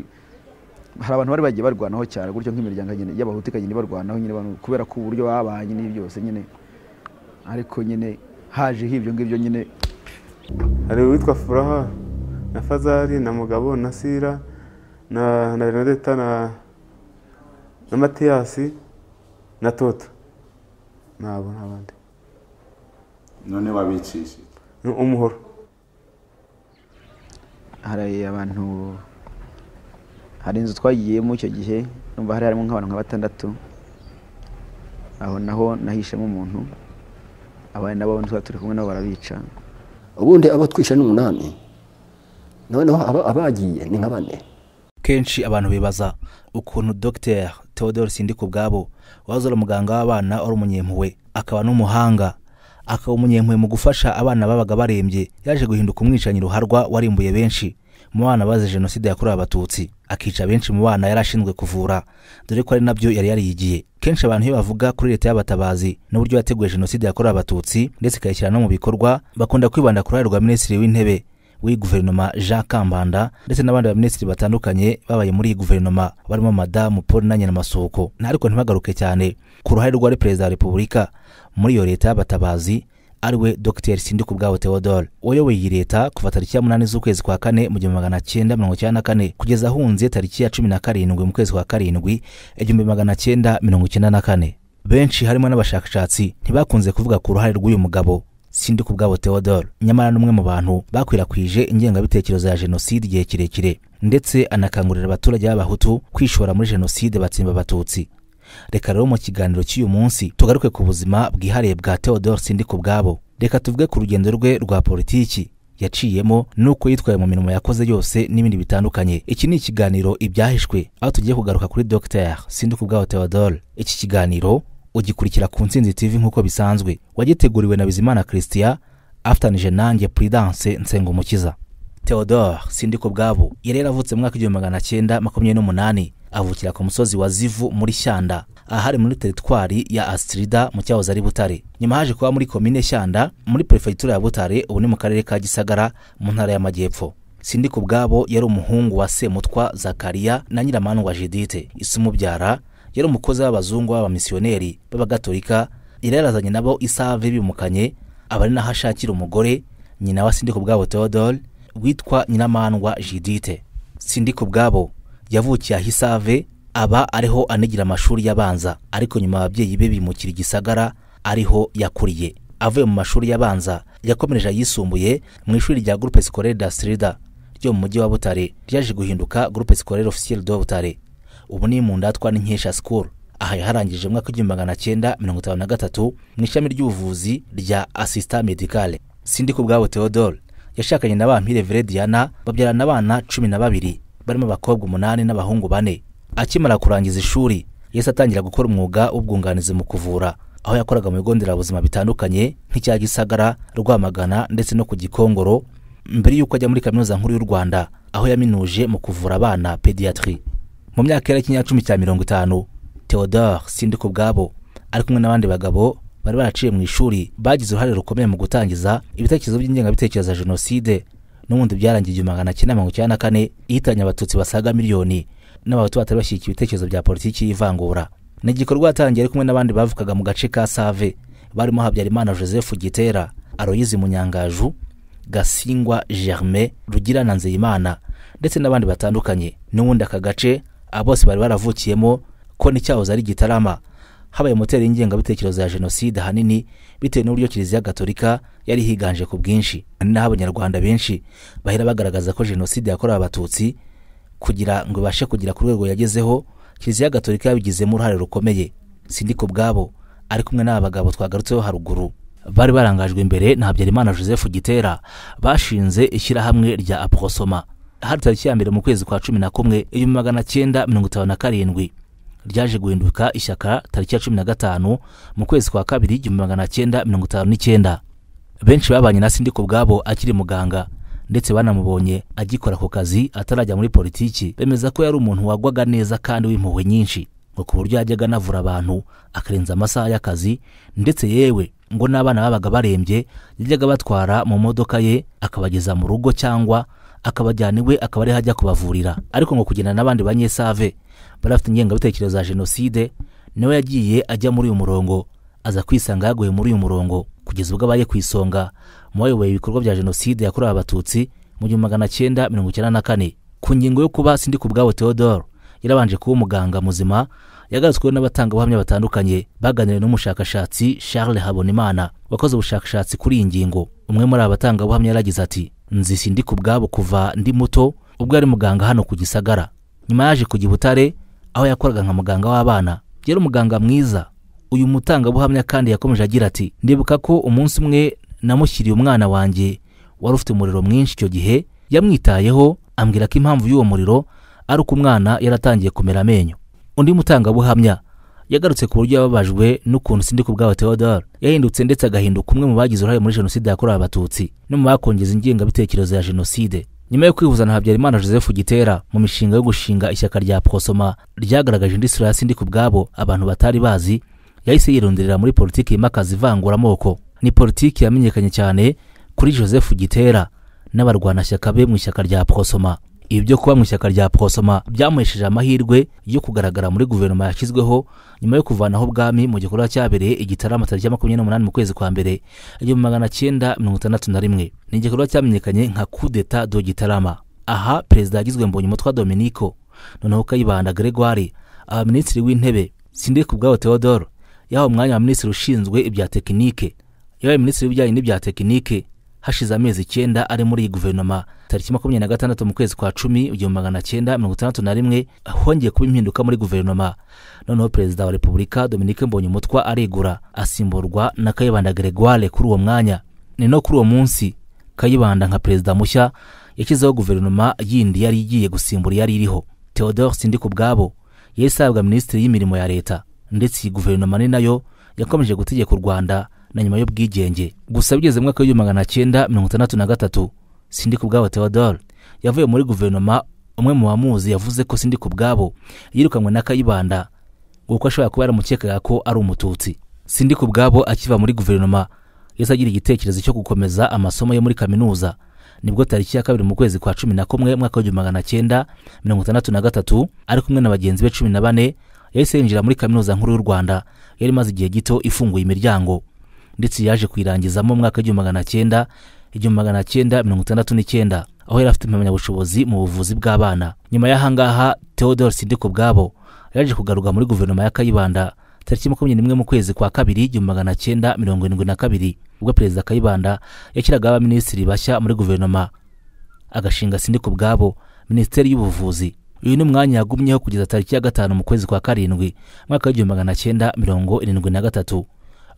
S6: hari abantu bari bagiye barwanaho cyane gutyo nk'imiryango nyine y'abahutu ikagenda ibarwanaho nyine abantu kubera ko uburyo babanye n'ibi byose nyine ariko nyine hajeho ibyo ngibyo nyine
S7: hari uwitwa furaha na fazari na mugabo na sira na na renadeta na na matiyasi na toto nabo ntabandi
S8: none wabicishije
S7: ni umuhoro
S6: hari abantu hari inzu twagiyemo icyo gihe numva hari harimo nk'abantu nka batandatu aho naho nahishemo umuntu abandi nabo tuba turi kumwe nabo barabica
S9: ubundi abo twishe ni umunani noneho aba- abagiye ni nka bane
S10: kenshi abantu bibaza ukuntu dr theodore sindika ubwabo wahoze ari umuganga w'abana wari umunyempuhwe akaba n'umuhanga akaba umunyempuhwe mu gufasha abana babaga barembye yaje guhinduka umwicanyi ruharwa warimbuye benshi mu bana bazize jenoside yakorewe abatutsi akica benshi mu bana yari ashinzwe kuvura dore ko ari nabyo yari yariyigiye kenshi abantu iyo bavuga kuri leta y'abatabazi n'uburyo yateguye jenoside yakorewe abatutsi ndetse ikayishyira no mu bikorwa bakunda kwibanda ku ruhare rwa minisitiri w'intebe w'iyi guverinoma jean kambanda ndetse n'abandi baminisitiri batandukanye babaye muri iyi guverinoma barimo madamu paul na nyiramasuhuko Na- ariko ntibagaruke cyane ku ruhare rwari perezida wa repubulika muri iyo leta y'abatabazi ariwe dr sindika ubwabo theodore wayoboye iyi leta kuva tariki ya munani z'ukwezi kwa kane mu gihumbi magana cyenda mirongo icyenda na kane kugeza ahunze tariki ya cumi na karindwi mu kwezi kwa karindwi igihumbi magana cyenda mirongo icyenda na kane benshi harimo n'abashakashatsi ntibakunze kuvuga ku ruhare rw'uyu mugabo sindika ubwabo theodore nyamara ni umwe mu bantu bakwirakwije ingengabitekerezo ya jenoside igihe kirekire ndetse anakangurira abaturage b'abahutu kwishora muri jenoside batsimba abatutsi reka rero mu kiganiro cy'uyu munsi tugaruke ku buzima bwihariye bwa theodore sindika ubwabo reka tuvuge ku rugendo rwe rwa politiki yaciyemo n'uko yitwaye mu mirimo yakoze yose n'ibindi bitandukanye iki ni ikiganiro ibyahishwe aho tugiye kugaruka kuri dr sindika ubwabo theodore iki kiganiro ugikurikira ku ntsinzi tv nk'uko bisanzwe wagiteguriwe na bizimana christian afatanije nanjye prudence nsengumukiza theodore sindika ubwabo yari yaravutse mu mwaka w'igihumbi magana cyenda makumyabiri n'umunani avukira ku musozi wa zivu muri shyanda ahari muri teritwari ya astrida mu cyahoze ari butare nyuma haje kuba muri komine shyanda muri perefegitura ya butare ubu ni mu karere ka gisagara mu ntara y'amajyepfo sindi ku bwabo yari umuhungu wa semutwa zakariya na nyiramandwa judite isumubyara yari umukozi w'abazungu b'abamisiyoneri b'abagatolika yari yarazanye nabo isave bimukanye aba ari naho ashakira umugore nyina wa sindi ku bwabo theodore witwa nyiramandwa judite sindi ku bwabo yavukiye aho isave aba ariho anigira amashuri y'abanza ariko nyuma ababyeyi be bimukira igisagara ariho yakuriye avuye mu mashuri y'abanza yakomereje ayisumbuye mu ishuri rya groupe scolaire d'Astrida ryo mu mujyi wa Butare ryaje guhinduka groupe scolaire officiel de Butare ubu ni mu ndatwa n'inkesha school aha yaharangije mu mwaka w'igihumbi magana cyenda mirongo itanu na gatatu mu ishami ry'ubuvuzi rya assistant medicale sindi ku bwabo Theodore yashakanye na bampire Verediana babyarana abana cumi na babiri barimo abakobwa umunani n'abahungu bane akimara kurangiza ishuri yahise atangira gukora umwuga w'ubwunganizi mu kuvura aho yakoraga mu bigo nderabuzima bitandukanye nk'icya gisagara rwamagana ndetse no ku gikongoro mbere y'uko ajya muri kaminuza nkuru y'u rwanda aho yaminuje mu kuvura abana pediatri mu myaka y'ikinyacumi cya mirongo itanu theodore sindi ku bwabo ari kumwe n'abandi bagabo bari baraciye mu ishuri bagize uruhare rukomeye mu gutangiza ibitekerezo by'ingengabitekerezo ya jenoside n'ubundi byarangiye igihumbi magana cyenda mirongo icyenda na kane ihitanye abatutsi basaga miliyoni n'abahutu batari bashyigikiye ibitekerezo bya politiki y'ivangura ni igikorwa yatangiye ari kumwe n'abandi bavukaga mu gace ka save barimo habyarimana joseph gitera aroyizi munyangaju gasingwa germain rugirana nzeyimana ndetse n'abandi batandukanye n'ubundi aka gace bose bari baravukiyemo ko n'icyahoze ari gitarama habaye moteri y'ingengabitekerezo ya jenoside ahanini bitewe n'uburyo kiliziya gatolika yari higanje ku bwinshi ni naho abanyarwanda benshi bahera bagaragaza ko jenoside yakorewe abatutsi kugira ngo ibashe kugera ku rwego yagezeho kiliziya gatolika yabigizemo uruhare rukomeye sindi ku bwabo ari kumwe n'aba bagabo twagarutseho haruguru bari barangajwe imbere na habyarimana joseph gitera bashinze ishyirahamwe rya aprosoma hari tariki ya mbere mu kwezi kwa cumi na kumwe ibihumbi magana cyenda mirongo itanu na karindwi ryaje guhinduka ishyaka tariki ya cumi na gatanu mu kwezi kwa kabiri igihumbi magana cyenda mirongo itanu n'icyenda benshi babanye na sindi ku bwabo akiri muganga ndetse banamubonye agikora ku kazi atarajya muri politiki bemeza ko yari umuntu wagwaga neza kandi w'impuhwe nyinshi ngo ku buryo yajyaga anavura abantu akarenza amasaha y'akazi ndetse yewe ngo n'abana babaga barembye yajyaga batwara mu modoka ye akabageza mu rugo cyangwa akabajyana iwe akaba ariho ajya kubavurira ariko ngo kugenda n'abandi banyesave bari bafite ingengabitekerezo ya jenoside niwe yagiye ajya muri uyu murongo aza kwisanga yaguye muri uyu murongo kugeza ubwo abaye ku isonga mu bayoboye ibikorwa bya jenoside yakorewe abatutsi mu gihumbi magana cyenda mirongo icyenda na kane ku ngingo yo kuba sindi ku bwabo theodore yarabanje kuba umuganga muzima yagarutsweho n'abatangabuhamya batandukanye baganiriye n'umushakashatsi charles habonimana wakoze ubushakashatsi kuri iyi ngingo umwe muri aba batangabuhamya yaragize ati nzi sindi ku bwabo kuva ndi muto ubwo yari muganga hano ku gisagara nyuma yaje kujya i butare aho yakoraga nka muganga w'abana yari umuganga mwiza uyu mutangabuhamya kandi yakomeje agira ati ndibuka ko umunsi umwe namushyiriye umwana wanjye wari ufite umuriro mwinshi icyo gihe yamwitayeho ambwira ko impamvu y'uwo muriro ari uko umwana yaratangiye kumera amenyo undi mutangabuhamya yagarutse ku buryo yababajwe n'ukuntu sindi ku bwabo theodore yahindutse ndetse agahinduka umwe mu bagize uruhare muri jenoside yakorewe abatutsi no mu bakongeza ingengabitekerezo ya jenoside nyuma yo kwihuza na habyarimana joseph gitera mu mishinga yo gushinga ishyaka rya prosoma ryagaragaje indi sura ya sindi ku bwabo abantu batari bazi yahise yironderera muri politiki y'imakaza ivanguramoko ni politiki yamenyekanye cyane kuri joseph gitera n'abarwanashyaka be mu ishyaka rya prosoma ibi byo kuba mu ishyaka rya prosoma byamuhesheje amahirwe yo kugaragara muri guverinoma yashyizweho nyuma yo kuvanaho ubwami mu gikorwa cyabereye igitaramo tariki ya makumyabiri n'umunani mu kwezi kwa mbere igihumbi magana cyenda mirongo itandatu na rimwe ni igikorwa cyamenyekanye nka kudeta do gitarama aha perezida yagizwe mbonyumutwa dominico noneho kayibanda gregoire abaminisitiri w'intebe sindi ku bwabo theodore yahawe umwanya wa minisitiri ushinzwe ibya tekinike yabaye minisitiri w'ibijyanye n'ibya tekinike hashize amezi icyenda ari muri iyi guverinoma tariki makumyabiri na gatandatu mu kwezi kwa cumi igihumbi magana cyenda mirongo itandatu na rimwe hongeye kuba impinduka muri guverinoma noneho perezida wa repubulika dominike mbonyumutwa aregura asimburwa na kayibanda gregoire kuri uwo mwanya ni no kuri uwo munsi kayibanda nka perezida mushya yashyizeho guverinoma yindi yari igiye gusimbura yari iriho theodore sindi ku bwabo yahise ahabwa minisitiri y'imirimo ya leta ndetse iyi guverinoma ni nayo yakomeje gutegeka u rwanda na nyuma y'ubwigenge gusa bigeze mu mwaka w'igihumbi magana cyenda mirongo itandatu na gatatu sindi ku bwabo theodore yavuye muri guverinoma umwe mu bamuzi yavuze ko sindi ku bwabo yirukanwe na kayibanda kuko ashobora kuba yaramukekaga ko ari umututsi sindi ku bwabo akiva muri guverinoma yahise agira igitekerezo cyo gukomeza amasomo ye muri kaminuza nibwo tariki ya kabiri mu kwezi kwa cumi na kumwe mwaka w'igihumbi magana cyenda mirongo itandatu na gatatu ari kumwe na bagenzi be cumi na bane yahise yinjira muri kaminuza nkuru y'u rwanda yari imaze igihe gito ifunguye imiryango ndetse yaje kuyirangizamo mu mwaka w'igihumbi magana cyenda igihumbi magana cyenda mirongo itandatu n'icyenda aho yari afite impamyabushobozi mu buvuzi bw'abana nyuma y'ahangaha theodore sindiko ubwabo yaje kugaruka muri guverinoma ya kayibanda tariki makumyabiri n'imwe mu kwezi kwa kabiri igihumbi magana cyenda mirongo irindwi na kabiri ubwo perezida kayibanda yashyiragaho abaminisitiri bashya muri guverinoma agashinga sindiko ubwabo minisiteri y'ubuvuzi uyu ni umwanya yagumyeho kugeza tariki ya gatanu mu kwezi kwa karindwi mwaka w'igihumbi magana cyenda mirongo irindwi na gatatu ubwo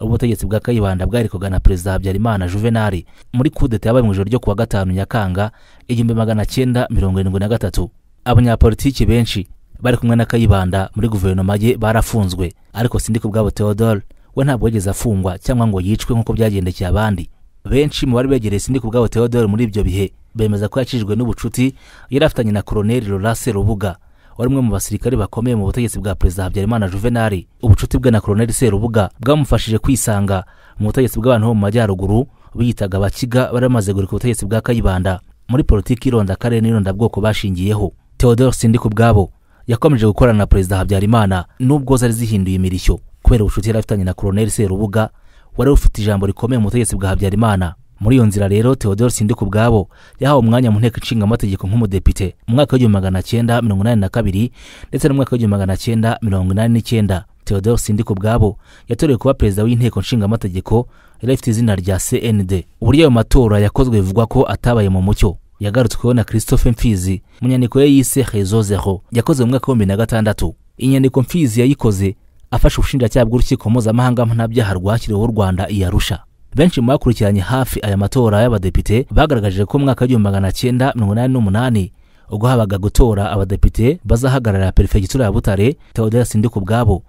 S10: ubutegetsi bwa kayibanda bwaherekwaga na perezida habyarimana juvenali muri kudeta yabaye mu ijoro ryo kuwa gatanu nyakanga igihumbi magana cyenda mirongo irindwi na gatatu abanyapolitiki benshi bari kumwe na kayibanda muri guverinoma ye barafunzwe ariko sindiko ubwabo theodore we ntabwo yigeze afungwa cyangwa ngo yicwe nk'uko byagendekeye abandi benshi mu bari begereye sindiko ubwabo theodore muri ibyo bihe bemeza ko yakijijwe n'ubucuti yari afitanye na koroneli rorase rubuga wari umwe mu basirikare bakomeye mu butegetsi bwa perezida habyarimana juvenali ubucuti bwe na koroneli serubuga bwamufashije kwisanga mu butegetsi bw'abantu bo mu majyaruguru biyitaga abakiga bari bamaze guhirika ubutegetsi bwa kayibanda muri politiki y'ironda akarere n'irondabwoko bashingiyeho theodore sindika ubwabo yakomeje gukorana na perezida habyarimana nubwo zari zihinduye imirishyo kubera ubucuti yari afitanye na koroneli serubuga wari ufite ijambo rikomeye mu butegetsi bwa habyarimana muri iyo nzira rero theodore sindika ubwabo yahawe umwanya mu nteko ishinga amategeko nk'umudepite mu mwaka w'igihumbi magana cyenda mirongo inani na kabiri ndetse no mu mwaka w'igihumbi magana cyenda mirongo inani n'icyenda theodore sindika ubwabo yatorewe kuba perezida w'inteko ishinga amategeko yari afite izina rya cnd uburyo ayo matora yakozwe bivugwa ko atabaye mu mucyo yagarutsweho na christophe mfizi mu nyandiko ye yise rezo zero yakoze mu mwaka w'ibihumbi na gatandatu inyandiko mfizi yayikoze afashe ubushinjacyaha bw'urukiko mpuzamahanga mpanabyaha rwashyiriweho u rwanda i arusha benshi mu bakurikiranye hafi aya matora y'abadepite bagaragaje ko mu mwaka w'igihumbi magana cyenda mirongo inani n'umunani ubwo habaga gutora abadepite bazahagararira perefegitura ya butare teodora sindika ubwabo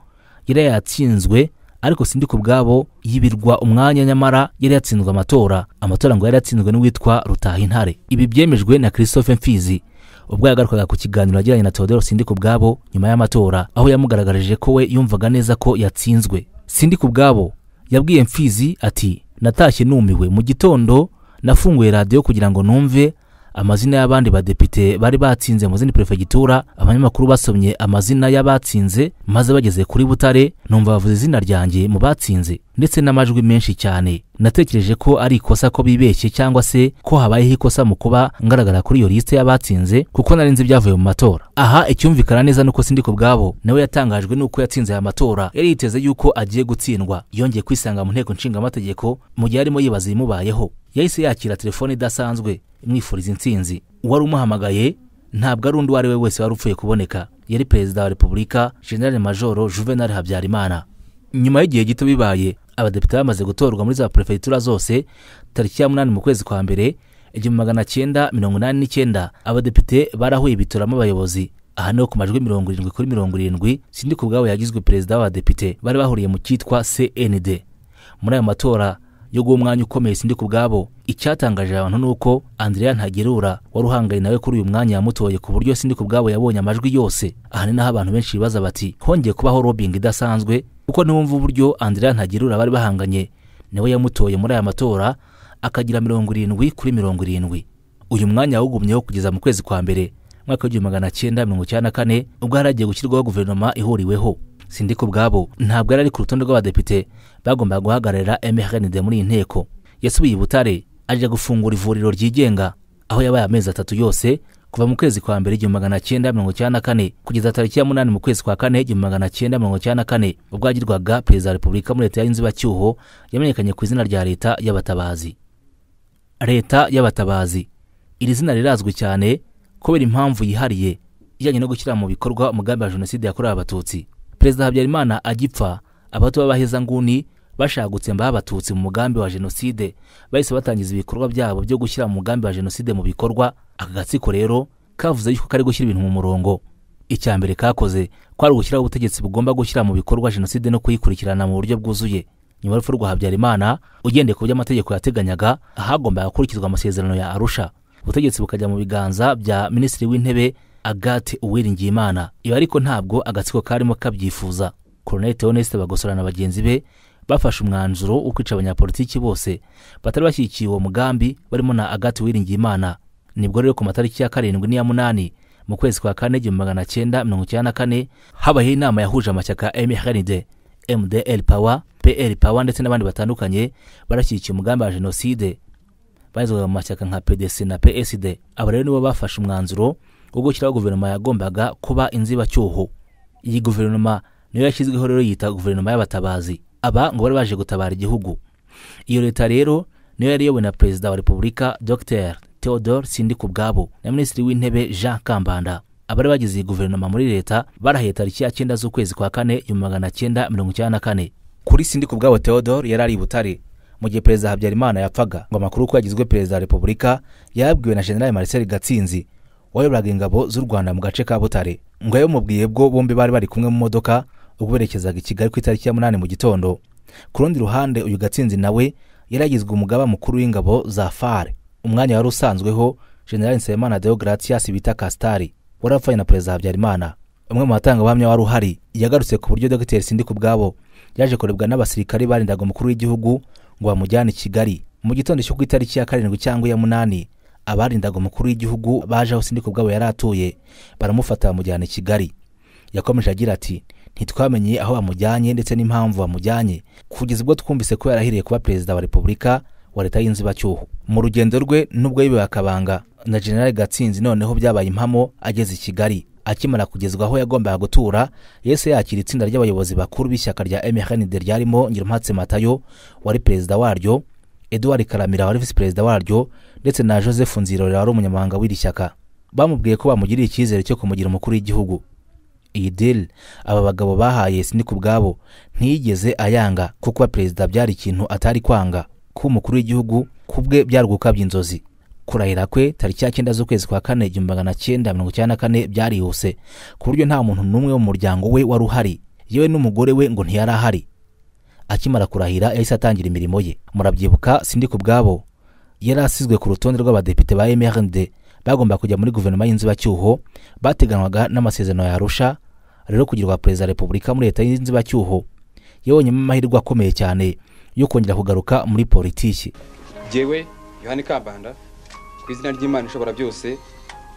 S10: yari yatsinzwe ariko sindika ubwabo yibirwa umwanya nyamara yari yatsinzwe amatora amatora ngo yari yatsinzwe n'uwitwa rutahintare ibi byemejwe na christophe mfizi ubwo yagarukaga ku kiganiro yagiranye na teodoro sindika ubwabo nyuma y'amatora aho yamugaragarije ko we yumvaga neza ko yatsinzwe sindika ubwabo yabwiye mfizi ati natashye numiwe mu gitondo nafunguye radiyo kugira ngo numve amazina y'abandi badepite bari batsinze mu zindi perefegitura abanyamakuru basomye amazina y'abatsinze maze bageze kuri butare numva bavuze izina ryanjye mu batsinze ndetse n'amajwi menshi cyane natekereje ko ari ikosa ko bibeshye cyangwa se ko habayeho ikosa mu kuba ngaragara kuri iyo lisite y'abatsinze kuko nari nzi ibyavuye mu matora aha icyumvikana neza nuko sindiko ubwabo nawe yatangajwe nuko yatsinze aya matora yari yiteze yuko agiye gutsindwa yongeye kwisanga mu nteko nshingamategeko mu gihe arimo yibaza ibimubayeho yahise yakira telefone idasanzwe imwifuriza intsinzi uwari umuhamagaye ntabwo ari undi uwo ari we wese wari upfuye kuboneka yari perezida wa repubulika generale majoro juvenal habyarimana nyuma y'igihe gito bibaye abadepite bamaze gutorwa muri za perefegitura zose tariki ya munani mu kwezi kwa mbere igihumbi magana cyenda mirongo inani n'icyenda abadepite barahuye ibitoramo abayobozi aha niho ku majwi mirongo irindwi kuri mirongo irindwi sindika ubwabo yagizwe perezida w'abadepite bari bahuriye mu cyitwa cnd muri ayo matora yo guha umwanya ukomeye sindika ubwabo icyatangaje abantu ni uko andrea ntagerura wari uhangaye nawe kuri uyu mwanya yamutoye ku buryo sindika ubwabo yabonye amajwi yose aha ni naho abantu benshi bibaza bati hongeye kubaho robingi idasanzwe kuko niwumva uburyo andrea ntagerura bari bahanganye niwe yamutoye muri aya matora akagira mirongo irindwi kuri mirongo irindwi uyu mwanya wawugumyeho kugeza mu kwezi kwa mbere mwaka w'igihumbi magana cyenda mirongo icyenda na kane ubwo hari hagiye gushyirwaho guverinoma ihuriweho sindika ubwabo ntabwo yari ari ku rutonde rw'abadepite bagombaga guhagararira mrnd muri iyi nteko yasubiye i butare ajya gufungura ivuriro ryigenga aho yabaye amezi atatu yose kuva mu kwezi kwa mbere igihumbi magana cyenda mirongo icyenda na kane kugeza tariki ya munani mu kwezi kwa kane igihumbi magana cyenda mirongo icyenda na kane ubwo yagirwaga perezida wa repubulika muri leta y'inzibacyuho yamenyekanye ku izina rya leta y'abatabazi leta y'abatabazi iri zina rirazwi cyane kubera impamvu yihariye ijyanye no gushyira mu bikorwa umugambi wa jenoside yakorewe abatutsi perezida habyarimana agipfa abato b'abahezanguni bashagutse mbaho abatutsi mu mugambi wa jenoside bahise batangiza ibikorwa byabo byo gushyira mu mugambi wa jenoside mu bikorwa aka gatsiko rero kavuze yuko kari gushyira ibintu mu murongo icya mbere kakoze kwari ugushyiraho ubutegetsi bugomba gushyira mu bikorwa jenoside no kuyikurikirana mu buryo bwuzuye nyuma y'urupfu rwa habyarimana ugendeye ku byo amategeko yateganyaga ahagombaga gukurikizwa amasezerano ya arusha ubutegetsi bukajya mu biganza bya minisitiri w'intebe agate uwiringiyimana ibi ariko ntabwo agatsiko karimo kabyifuza koroneli theoneste bagosora na bagenzi be bafashe umwanzuro wo kwica abanyapolitiki bose batari bashyigikiye uwo mugambi barimo na agati uwiringiyimana nibwo rero ku matariki ya karindwi n'iya munani mu kwezi kwa kane igihumbi magana cyenda mirongo icyenda na kane habayeho inama yahuje amashyaka mrnd mdl power pl power ndetse n'abandi batandukanye barashyigikiye umugambi wa jenoside barizwaga mu mashyaka nka pdc na psd aba rero nibo bafashe umwanzuro wo gushyiraho guverinoma yagombaga kuba inzibacyuho iyi guverinoma niyo yashyizweho rero yita guverinoma y'abatabazi aba ngo bari baje gutabara igihugu iyo leta rero niyo yari iyobowe na perezida wa repubulika dr theodore sindikubwabo na minisitiri w'intebe jean kambanda abari bagize iyi guverinoma muri leta barahaye tariki ya cyenda z'ukwezi kwa kane igihumbi magana cyenda mirongo icyenda na kane kuri sindikubwabo theodore yari ari i butare mu gihe perezida habyarimana yapfaga ngo amakuru ko yagizwe perezida wa repubulika yabwiwe na general marcel gatsinzi wayoboraga ingabo z'u rwanda mu gace ka butare ngo yabimubwiye bwo bombi bari bari kumwe mu modoka ubwo berekezaga i kigali ku itariki ya munani mu gitondo ku rundi ruhande uyu gatsinzi nawe yari yagizwe umugaba mukuru w'ingabo za fare umwanya wari usanzweho general nsabimana deogratias bita kasitari wari apfanye na perezida habyarimana umwe mu batangabuhamya wari uhari yagarutse ku buryo dogiteri sindi ku bwabo yaje kurebwa n'abasirikare barindaga umukuru w'igihugu ngo bamujyane i kigali mu gitondo cyo ku itariki ya karindwi cyangwa iya munani abarindaga umukuru w'igihugu baje aho sindi ku bwabo yari atuye baramufata bamujyana i kigali yakomeje agira ati ntitwamenye aho bamujyanye ndetse n'impamvu bamujyanye kugeza ubwo twumvise ko yarahiriye kuba perezida wa repubulika wa leta y'inzibacyuho mu rugendo rwe nubwo yibewe akabanga na general gatsinzi noneho byabaye impamo ageze i kigali akimara kugezwa aho yagombaga gutura yese yakira itsinda ry'abayobozi bakuru b'ishyaka rya mrnd ryarimo ngirumpatse matayo wari perezida waryo eduard karamira wari visi perezida waryo ndetse na joseph nzirorera wari umunyamabanga w'iri shyaka bamubwiye ko bamugiriye icyizere cyo kumugira umukuru w'igihugu iyi deli aba bagabo bahaye sinika ubwabo ntiyigeze ayanga kuko perezida byari ikintu atari kwanga kuba umukuru w'igihugu ku bwe byari ugukabya inzozi kurahira kwe tariki ya cyenda z'ukwezi kwa kane igihumbi magana cyenda mirongo icyenda na kane byarihuse ku buryo nta muntu n'umwe wo mu muryango we wari uhari yewe n'umugore we ngo ntiyari ahari akimara kurahira yahise atangira imirimo ye murabyibuka sindi ku bwabo yari asizwe ku rutonde rw'abadepite ba mrd bagomba kujya muri guverinoma y'inzibacyuho bateganwaga n'amasezerano ya arusha rero kugirwa perezida wa repubulika muri leta y'inzibacyuho yabonyemo amahirwe akomeye cyane yo kongera kugaruka muri politiki
S11: yewe yohani kabanda ku izina ry'imana ishobora byose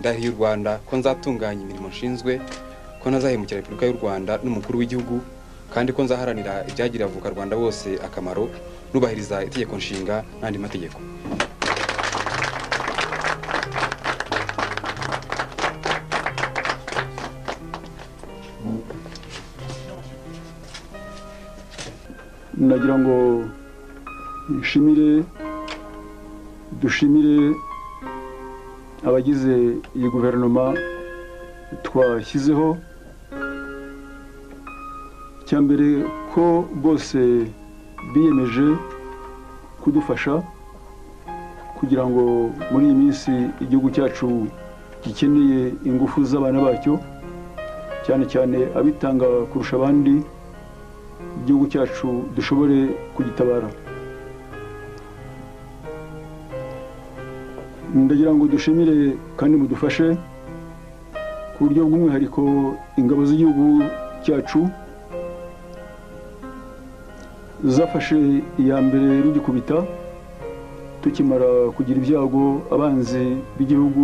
S11: ndahiye u rwanda ko nzatunganya imirimo nshinzwe ko ntazahemukira repubulika y'u rwanda n'umukuru w'igihugu kandi ko nzaharanira ibyagirira avoka rwanda bose akamaro nubahiriza itegeko nshinga n'andi mategeko
S5: nagira ngo nshimire dushimire abagize iyi guverinoma twashyizeho mbere ko bose biyemeje kudufasha kugira ngo muri iyi minsi igihugu cyacu gikeneye ingufu z'abana bacyo cyane cyane abitanga kurusha abandi igihugu cyacu dushobore kugitabara ndagira ngo dushimire kandi mudufashe ku buryo bw'umwihariko ingabo z'igihugu cyacu zafashe iya mbere rugikubita tukimara kugira ibyago abanzi b'igihugu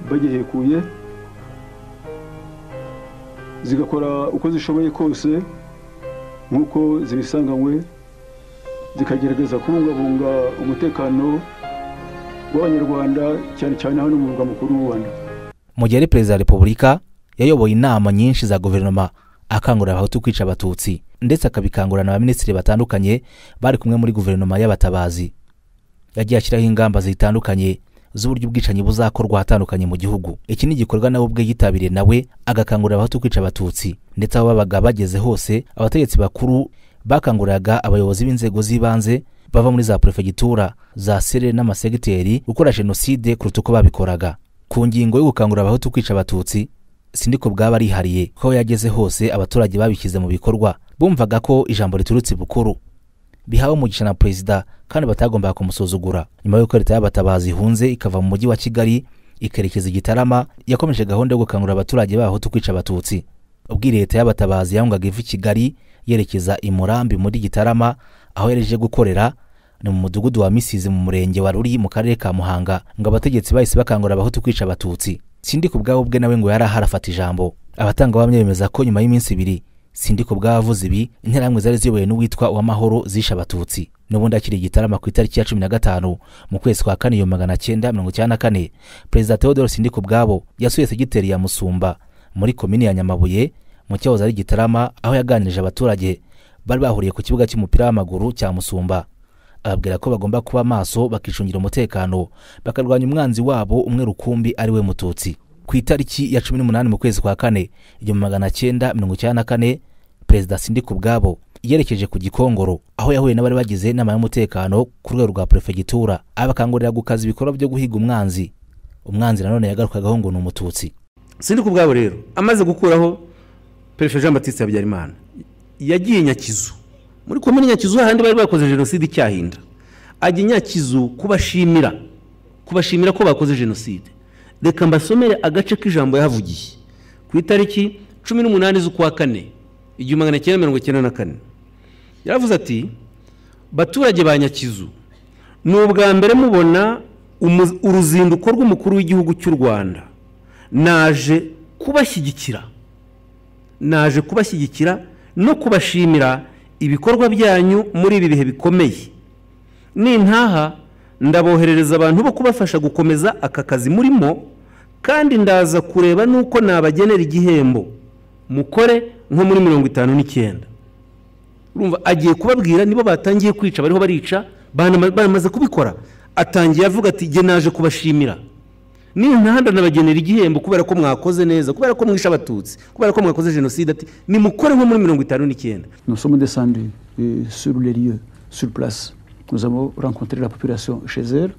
S5: bagihekuye zigakora uko zishoboye kose nk'uko zibisanganywe zikagerageza kubungabunga umutekano w'abanyarwanda cyane cyane hano mu murwa mukuru w'u rwanda
S10: mu gihe ari perezida wa repubulika yayoboye inama nyinshi za guverinoma akangurira abahutu kwica abatutsi ndetse akabikangurira na baminisitiri batandukanye bari kumwe muri guverinoma y'abatabazi yagiye ashyiraho ingamba zitandukanye z'uburyo ubwicanyi buzakorwa ahatandukanye mu gihugu iki ni igikorwa nawe ubwe yitabiriye nawe agakangurira abahutu kwica abatutsi ndetse aho babaga bageze hose abategetsi bakuru bakanguriraga abayobozi b'inzego z'ibanze bava muri za perefegitura za sere n'amasegiteri gukora jenoside kuruta uko babikoraga ku ngingo yo gukangurira abahutu kwica abatutsi sindiko bwaba arihariye ko yageze hose abaturage babishyize mu bikorwa bumvaga ko ijambo riturutse bukuru bihawe umugisha na perezida kandi batagombaga kumusuzugura nyuma y'uko leta y'abatabazi ihunze ikava mu mujyi wa kigali ikerekeza i gitarama yakomeje gahunda yo gukangurira abaturage b'abahutu kwica abatutsi ubwo iyi leta y'abatabazi yahungaga iva i kigali yerekeza i murambi muri gitarama aho yaje gukorera ni mu mudugudu wa misizi mu murenge wa ruri mu karere ka muhanga ngo abategetsi bahise bakangurira abahutu kwica abatutsi sindi ku bwabo bwe nawe ngo yari ahari afata ijambo abatangabuhamya bemeza ko nyuma y'iminsi ibiri sindi ku bwabo avuze ibi interahamwe zari ziyobowe n'uwitwa uwamahoro zishe abatutsi n'ubundi akiri igitarama ku itariki ya cumi na gatanu mu kwezi kwa kane ibihumbi magana cyenda mirongo icyenda na kane perezida theodore sindi ku bwabo yasuye segiteri ya musumba muri komini ya nyamabuye mu cyahoze ari gitarama aho yaganirije abaturage bari bahuriye ku kibuga cy'umupira w'amaguru cya musumba ababwira ko bagomba kuba maso bakicungira umutekano bakarwanya umwanzi wabo umwe rukumbi ari we mututsi ku itariki ya cumi n'umunani mu kwezi kwa kane igihumbi magana cyenda mirongo icyenda na kane perezida sindi ku bwabo yerekeje ku gikongoro aho yahuye n'abari bagize inama y'umutekano ku rwego rwa perefegitura abakangurira gukaza ibikorwa byo guhiga umwanzi umwanzi nanone yagarukagaho ngo ni umututsi
S12: sindi ku bwabo rero amaze gukuraho perefe jean batiste habyarimana yagiye nyakizu muri komini nyakizu hahandi bari bakoze jenoside icyahinda ajya nyakizu kubashimira kubashimira ko bakoze jenoside reka mbasomere agace k'ijambo yahavugiye ku itariki cumi n'umunani z'ukwa kane igihumbi magana cyenda mirongo icyenda na kane yaravuze ati baturage ba nyakizu ni ubwa mbere mubona umu- uruzinduko rw'umukuru w'igihugu cy'u rwanda naje kubashyigikira naje kubashyigikira no kubashimira ibikorwa byanyu muri ibi bihe bikomeye nintaha ndaboherereza abantu bo kubafasha gukomeza aka kazi murimo kandi ndaza kureba n'uko nabagenera igihembo mukore nko muri mirongo itanu n'icyenda urumva agiye kubabwira nibo batangiye kwica bariho barica banama- banamaze kubikora atangiye avuga ati jye naje kubashimira nintaha ndanabagenera igihembo kubera ko mwakoze neza kubera ko mwishe abatutsi kubera ko mwakoze jenoside ati nimukore nko muri mirongo itanu n'icyenda
S4: Nous sommes descendus euh, sur les lieux, sur place. Nous avons rencontré la population chez elle.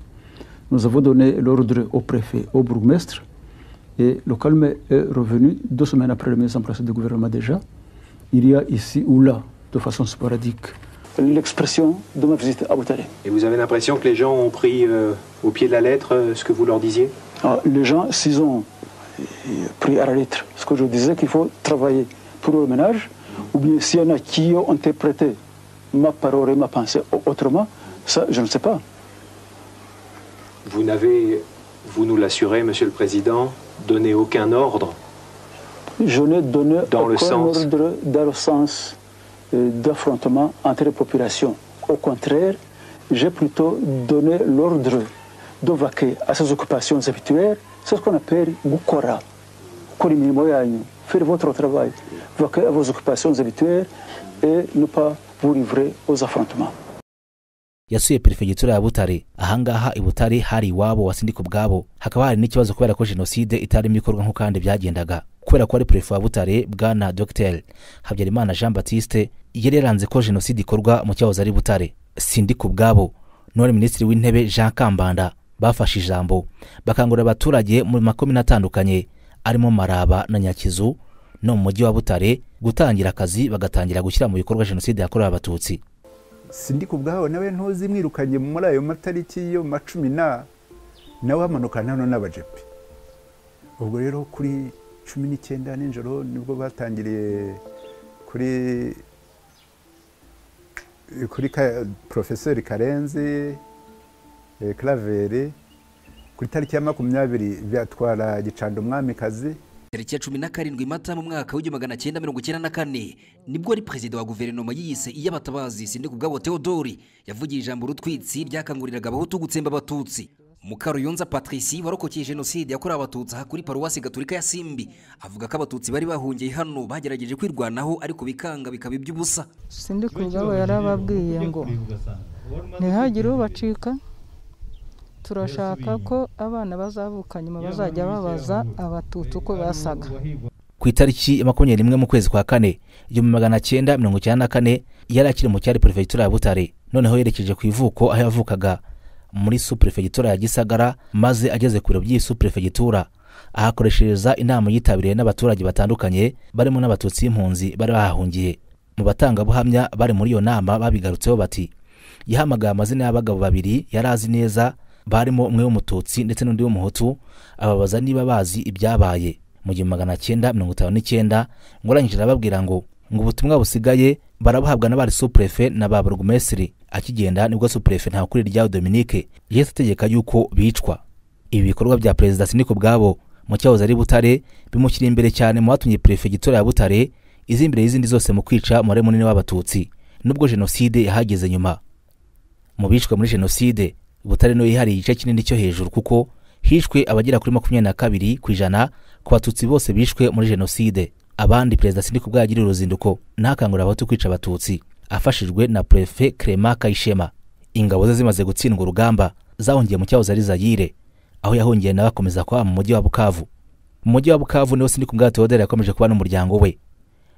S4: Nous avons donné l'ordre au préfet, au bourgmestre. Et le calme est revenu deux semaines après la mise en place du gouvernement déjà. Il y a ici ou là, de façon sporadique, l'expression de ma visite à Ouattara.
S11: Et vous avez l'impression que les gens ont pris euh, au pied de la lettre euh, ce que vous leur disiez
S4: Ah, les gens, s'ils ont euh, pris à la lettre ce que je disais, qu'il faut travailler pour le ménage, ou bien s'il y en a qui ont interprété ma parole et ma pensée au- autrement, ça, je ne sais pas.
S11: Vous n'avez, vous nous l'assurez, Monsieur le Président, donné aucun ordre.
S4: Je n'ai donné
S11: Dans le
S4: aucun
S11: sens.
S4: ordre dans le sens euh, d'affrontement entre les populations. Au contraire, j'ai plutôt donné l'ordre de vaquer à ses occupations habituelles, c'est ce qu'on appelle Gukora. Gukora imirimo yanyu, faire votre travail, vaquer à vos occupations habituelles et ne pas vous livrer aux affrontements.
S10: yasuye perefegitura ya butare ahangaha i butare hari iwabo wa sindika ubwabo hakaba hari n'ikibazo kubera ko jenoside itarimo ikorwa nk'uko kandi byagendaga kubera ko ari perefe wa butare bwana dogiteri habyarimana jean batiste yari yaranze ko jenoside ikorwa mu cyahoze ari butare sindika ubwabo none minisitiri w'intebe jean kambanda bafashe ijambo bakangurira abaturage mu makomini atandukanye arimo maraba na nyakizu no mu mujyi wa butare gutangira akazi bagatangira gushyira mu bikorwa jenoside yakorewe abatutsi
S6: sindi ku bwawe nawe ntuzi mwirukanye muri ayo matariki yo macumi na nawe hamanukana hano n'abajepe ubwo rero kuri cumi n'icyenda nijoro nibwo batangiriye kuri kuri ka- porofeseri karenzi eh, karaveri ku itariki ya makumyabiri byatwara gicanda umwamikazi
S3: tariki ya cumi na karindwi mata mu mwaka w'igihumbi magana cyenda mirongo icyenda na kane nibwo ari perezida wa guverinoma yiyise iy'abatabazi sindikubwabo theodori yavugiye ijambo rutwitsi ryakanguriraga abahutu gutsemba abatutsi mukaruyonza patrici warokokeye jenoside yakorewe abatutsi aha kuri paruwasi gaturika ya simbi avuga ko abatutsi bari bahungiye hano bagerageje kwirwanaho ariko bikanga bikaba iby'ubusa
S5: sindi kubwabo yarababwiye ngo ntihagire ubacika turashaka ko abana bazavuka nyuma bazajya babaza abatutsi uko basaga
S10: ku itariki ya makumyabiri n'imwe mu kwezi kwa kane igihumbi magana cyenda mirongo icyenda na kane yari akiri mu cyari perefegitura ya butare noneho yerekeje ku ivuko aho yavukaga muri superefegitura ya gisagara maze ageze ku biro by'iyi superefegitura ahakoreshereza inama yitabiriwe n'abaturage batandukanye barimo n'abatutsi b'impunzi bari bahahungiye mu batangabuhamya bari muri iyo nama babigarutseho bati yahamagaye amazina y'abagabo babiri yari azi neza barimo umwe w'umututsi ndetse n'undi w'umuhutu ababaza niba bazi ibyabaye mu gihumbi magana cyenda mirongo itanu n'icyenda ngurangije arababwira ngo ngo ubutumwa busigaye barabuhabwa n'abari supurefe na ba burugumesiri akigenda nibwo supurefe ntakurira ryawe dominique yahise ategeka yuko bicwa ibi bikorwa bya perezida siniko ubwabo mu cyahoze ari butare bimushyira imbere cyane mu batumye perefegitura ya butare izi imbere y'izindi zose mu kwica umubare munini w'abatutsi nubwo jenoside yahageze nyuma mu bicwa muri jenoside butare niyo yihariye igice kinini cyo hejuru kuko hishwe abagera kuri makumyabiri na kabiri ku ijana ku batutsi bose bishwe muri jenoside abandi perezida sindika ubwo yagiriye uruzinduko ntakangurira abahutu kwica abatutsi afashijwe na prefe Clement kayishema ingabo ze zimaze gutsindwa urugamba zahungiye mu cyahoze ari zayire aho yahungiye nawe akomeza kuba mu mujyi wa bukavu mu mujyi wa bukavu niho sindika ubwa teodore yakomeje kuba n'umuryango we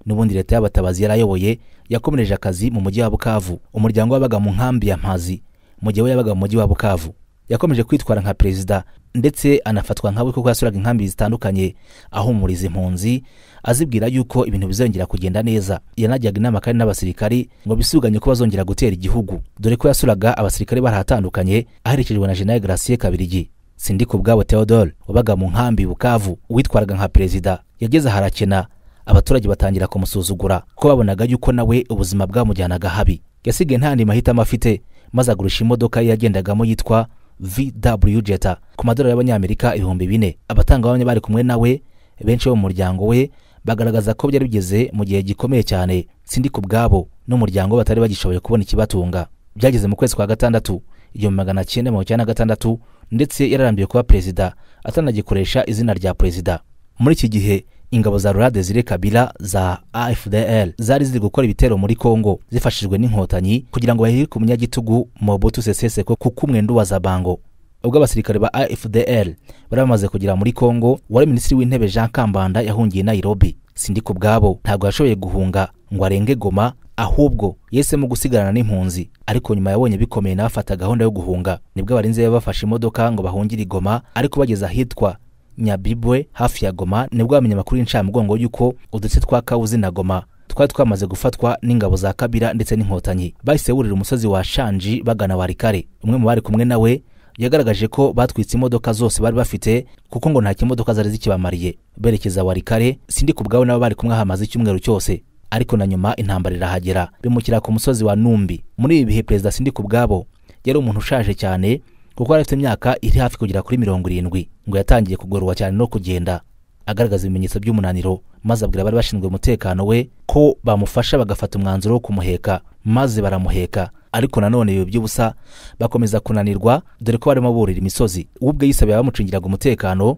S10: n'ubundi leta y'abatabazi yari ayoboye yakomereje akazi mu mujyi wa bukavu umuryango wabaga mu nkambi ya mpazi mu gihe we yabaga mu mujyi wa bukavu yakomeje kwitwara nka perezida ndetse anafatwa nkawe kuko yasuraga inkambi zitandukanye ahumuriza impunzi azibwira yuko ibintu bizongera kugenda neza yanajyaga inama kandi n'abasirikari ngo bisuganye ko bazongera gutera igihugu dore ko yasuraga abasirikari barahatandukanye aherekejwe na jenerali gracie kabirigi sindika ubwabo theodore wabaga mu nkambi bukavu witwaraga nka perezida yageze harakena abaturage batangira kumusuzugura kuko babonaga yuko nawe ubuzima bwamujyanaga habi yasigaye nta andi mahitamo afite maze agurisha imodoka ye yagendagamo yitwa vw jeta ku madolari y'abanyamerika ibihumbi bine abatangabuhamya bari kumwe nawe benshi bo mu muryango we bagaragaza ko byari bigeze mu gihe gikomeye cyane sindika ubwabo n'umuryango we batari bagishoboye kubona ikibatunga byageze mu kwezi kwa gatandatu igihumbi magana cyenda mirongo icyenda na gatandatu ndetse yararambiwe kuba perezida atanagikoresha izina rya perezida muri iki gihe ingabo za rurade ziri kabila za afdl zari ziri gukora ibitero muri congo zifashijwe n'inkotanyi kugira ngo bahirike umunyagitugu mobutu sese seko kuko umwenda ubaza bango ubwo abasirikare ba afdl bari bamaze kugera muri congo wari minisitiri w'intebe jean kambanda yahungiye nairobi sindika ubwabo ntabwo yashoboye guhunga ngo arenge goma ahubwo yahisemo gusigarana n'impunzi ariko nyuma yabonye bikomeye n'abafata gahunda yo guhunga nibwo abarinzi bafashe imodoka ngo bahungire i goma ariko bageze ahitwa nyabibwe hafi ya goma nibwo bamenye amakuru y'incamugongo y'uko uduce twa kawuzi na goma twari twamaze gufatwa n'ingabo za kabira ndetse n'inkotanyi bahise burira umusozi wa shanji bagana warikare umwe mu bari kumwe nawe yagaragaje ko batwitse imodoka zose bari bafite kuko ngo nta kimodoka zari zikibamariye berekeza warikare sindi ku bwawe nabo bari kumwe hamaze icyumweru cyose ariko na nyuma intambara irahagera bimukira ku musozi wa numbi muri ibi bihe perezida sindi ku bwabo yari umuntu ushaje cyane kuko yari afite imyaka iri hafi kugera kuri mirongo irindwi ngo yatangiye kugororwa cyane no kugenda agaragaza ibimenyetso by'umunaniro maze abwira abari bashinzwe umutekano we ko bamufasha bagafata umwanzuro wo kumuheka maze baramuheka ariko nanone ibi by'ubusa bakomeza kunanirwa dore ko barimo burira imisozi we ubwe yisabira abamucungiraga umutekano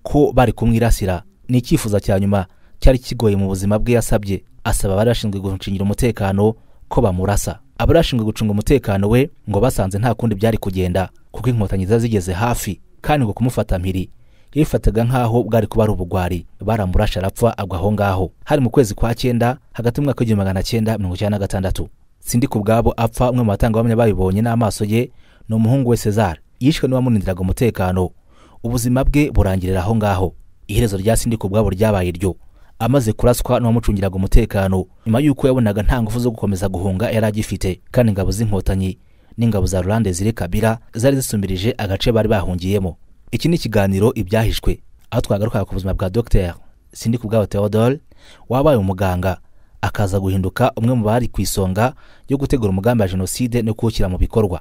S10: ko bari kumwirasira ni icyifuzo cya nyuma cyari kigoye mu buzima bwe yasabye asaba abari bashinzwe gucungira umutekano ko bamurasa abari bashinzwe gucunga umutekano we ngo basanze nta kundi byari kugenda kuko inkotanyi zari zigeze hafi kandi ngo kumufata mpiri yifataga nk'aho bwari kuba ari ubugwari baramurasha arapfa agwa aho ngaho hari mu kwezi kwa cyenda hagati y'umwaka w'igihumbi magana cyenda mirongo icyenda na gatandatu sindi ku bwabo apfa umwe mu batangabuhamya babibonye n'amaso ye ni umuhungu we cezar yishwe n'uwamurindiraga umutekano ubuzima bwe burangirira aho ngaho iherezo rya sindi ku bwabo ryabaye iryo amaze kuraswa n'uwamucungiraga umutekano nyuma y'uko yabonaga nta ngufu zo gukomeza guhunga yari agifite kandi ingabo z'inkotanyi n'ingabo za rurande ziri kabira zari zisumbirije agace bari bahungiyemo iki ni ikiganiro ibyahishwe aho twagarukaga ku buzima bwa dr sindi kubwabo theodore wabaye umuganga akaza guhinduka umwe mu bari ku isonga yo gutegura umugambi wa jenoside no kuwushyira mu bikorwa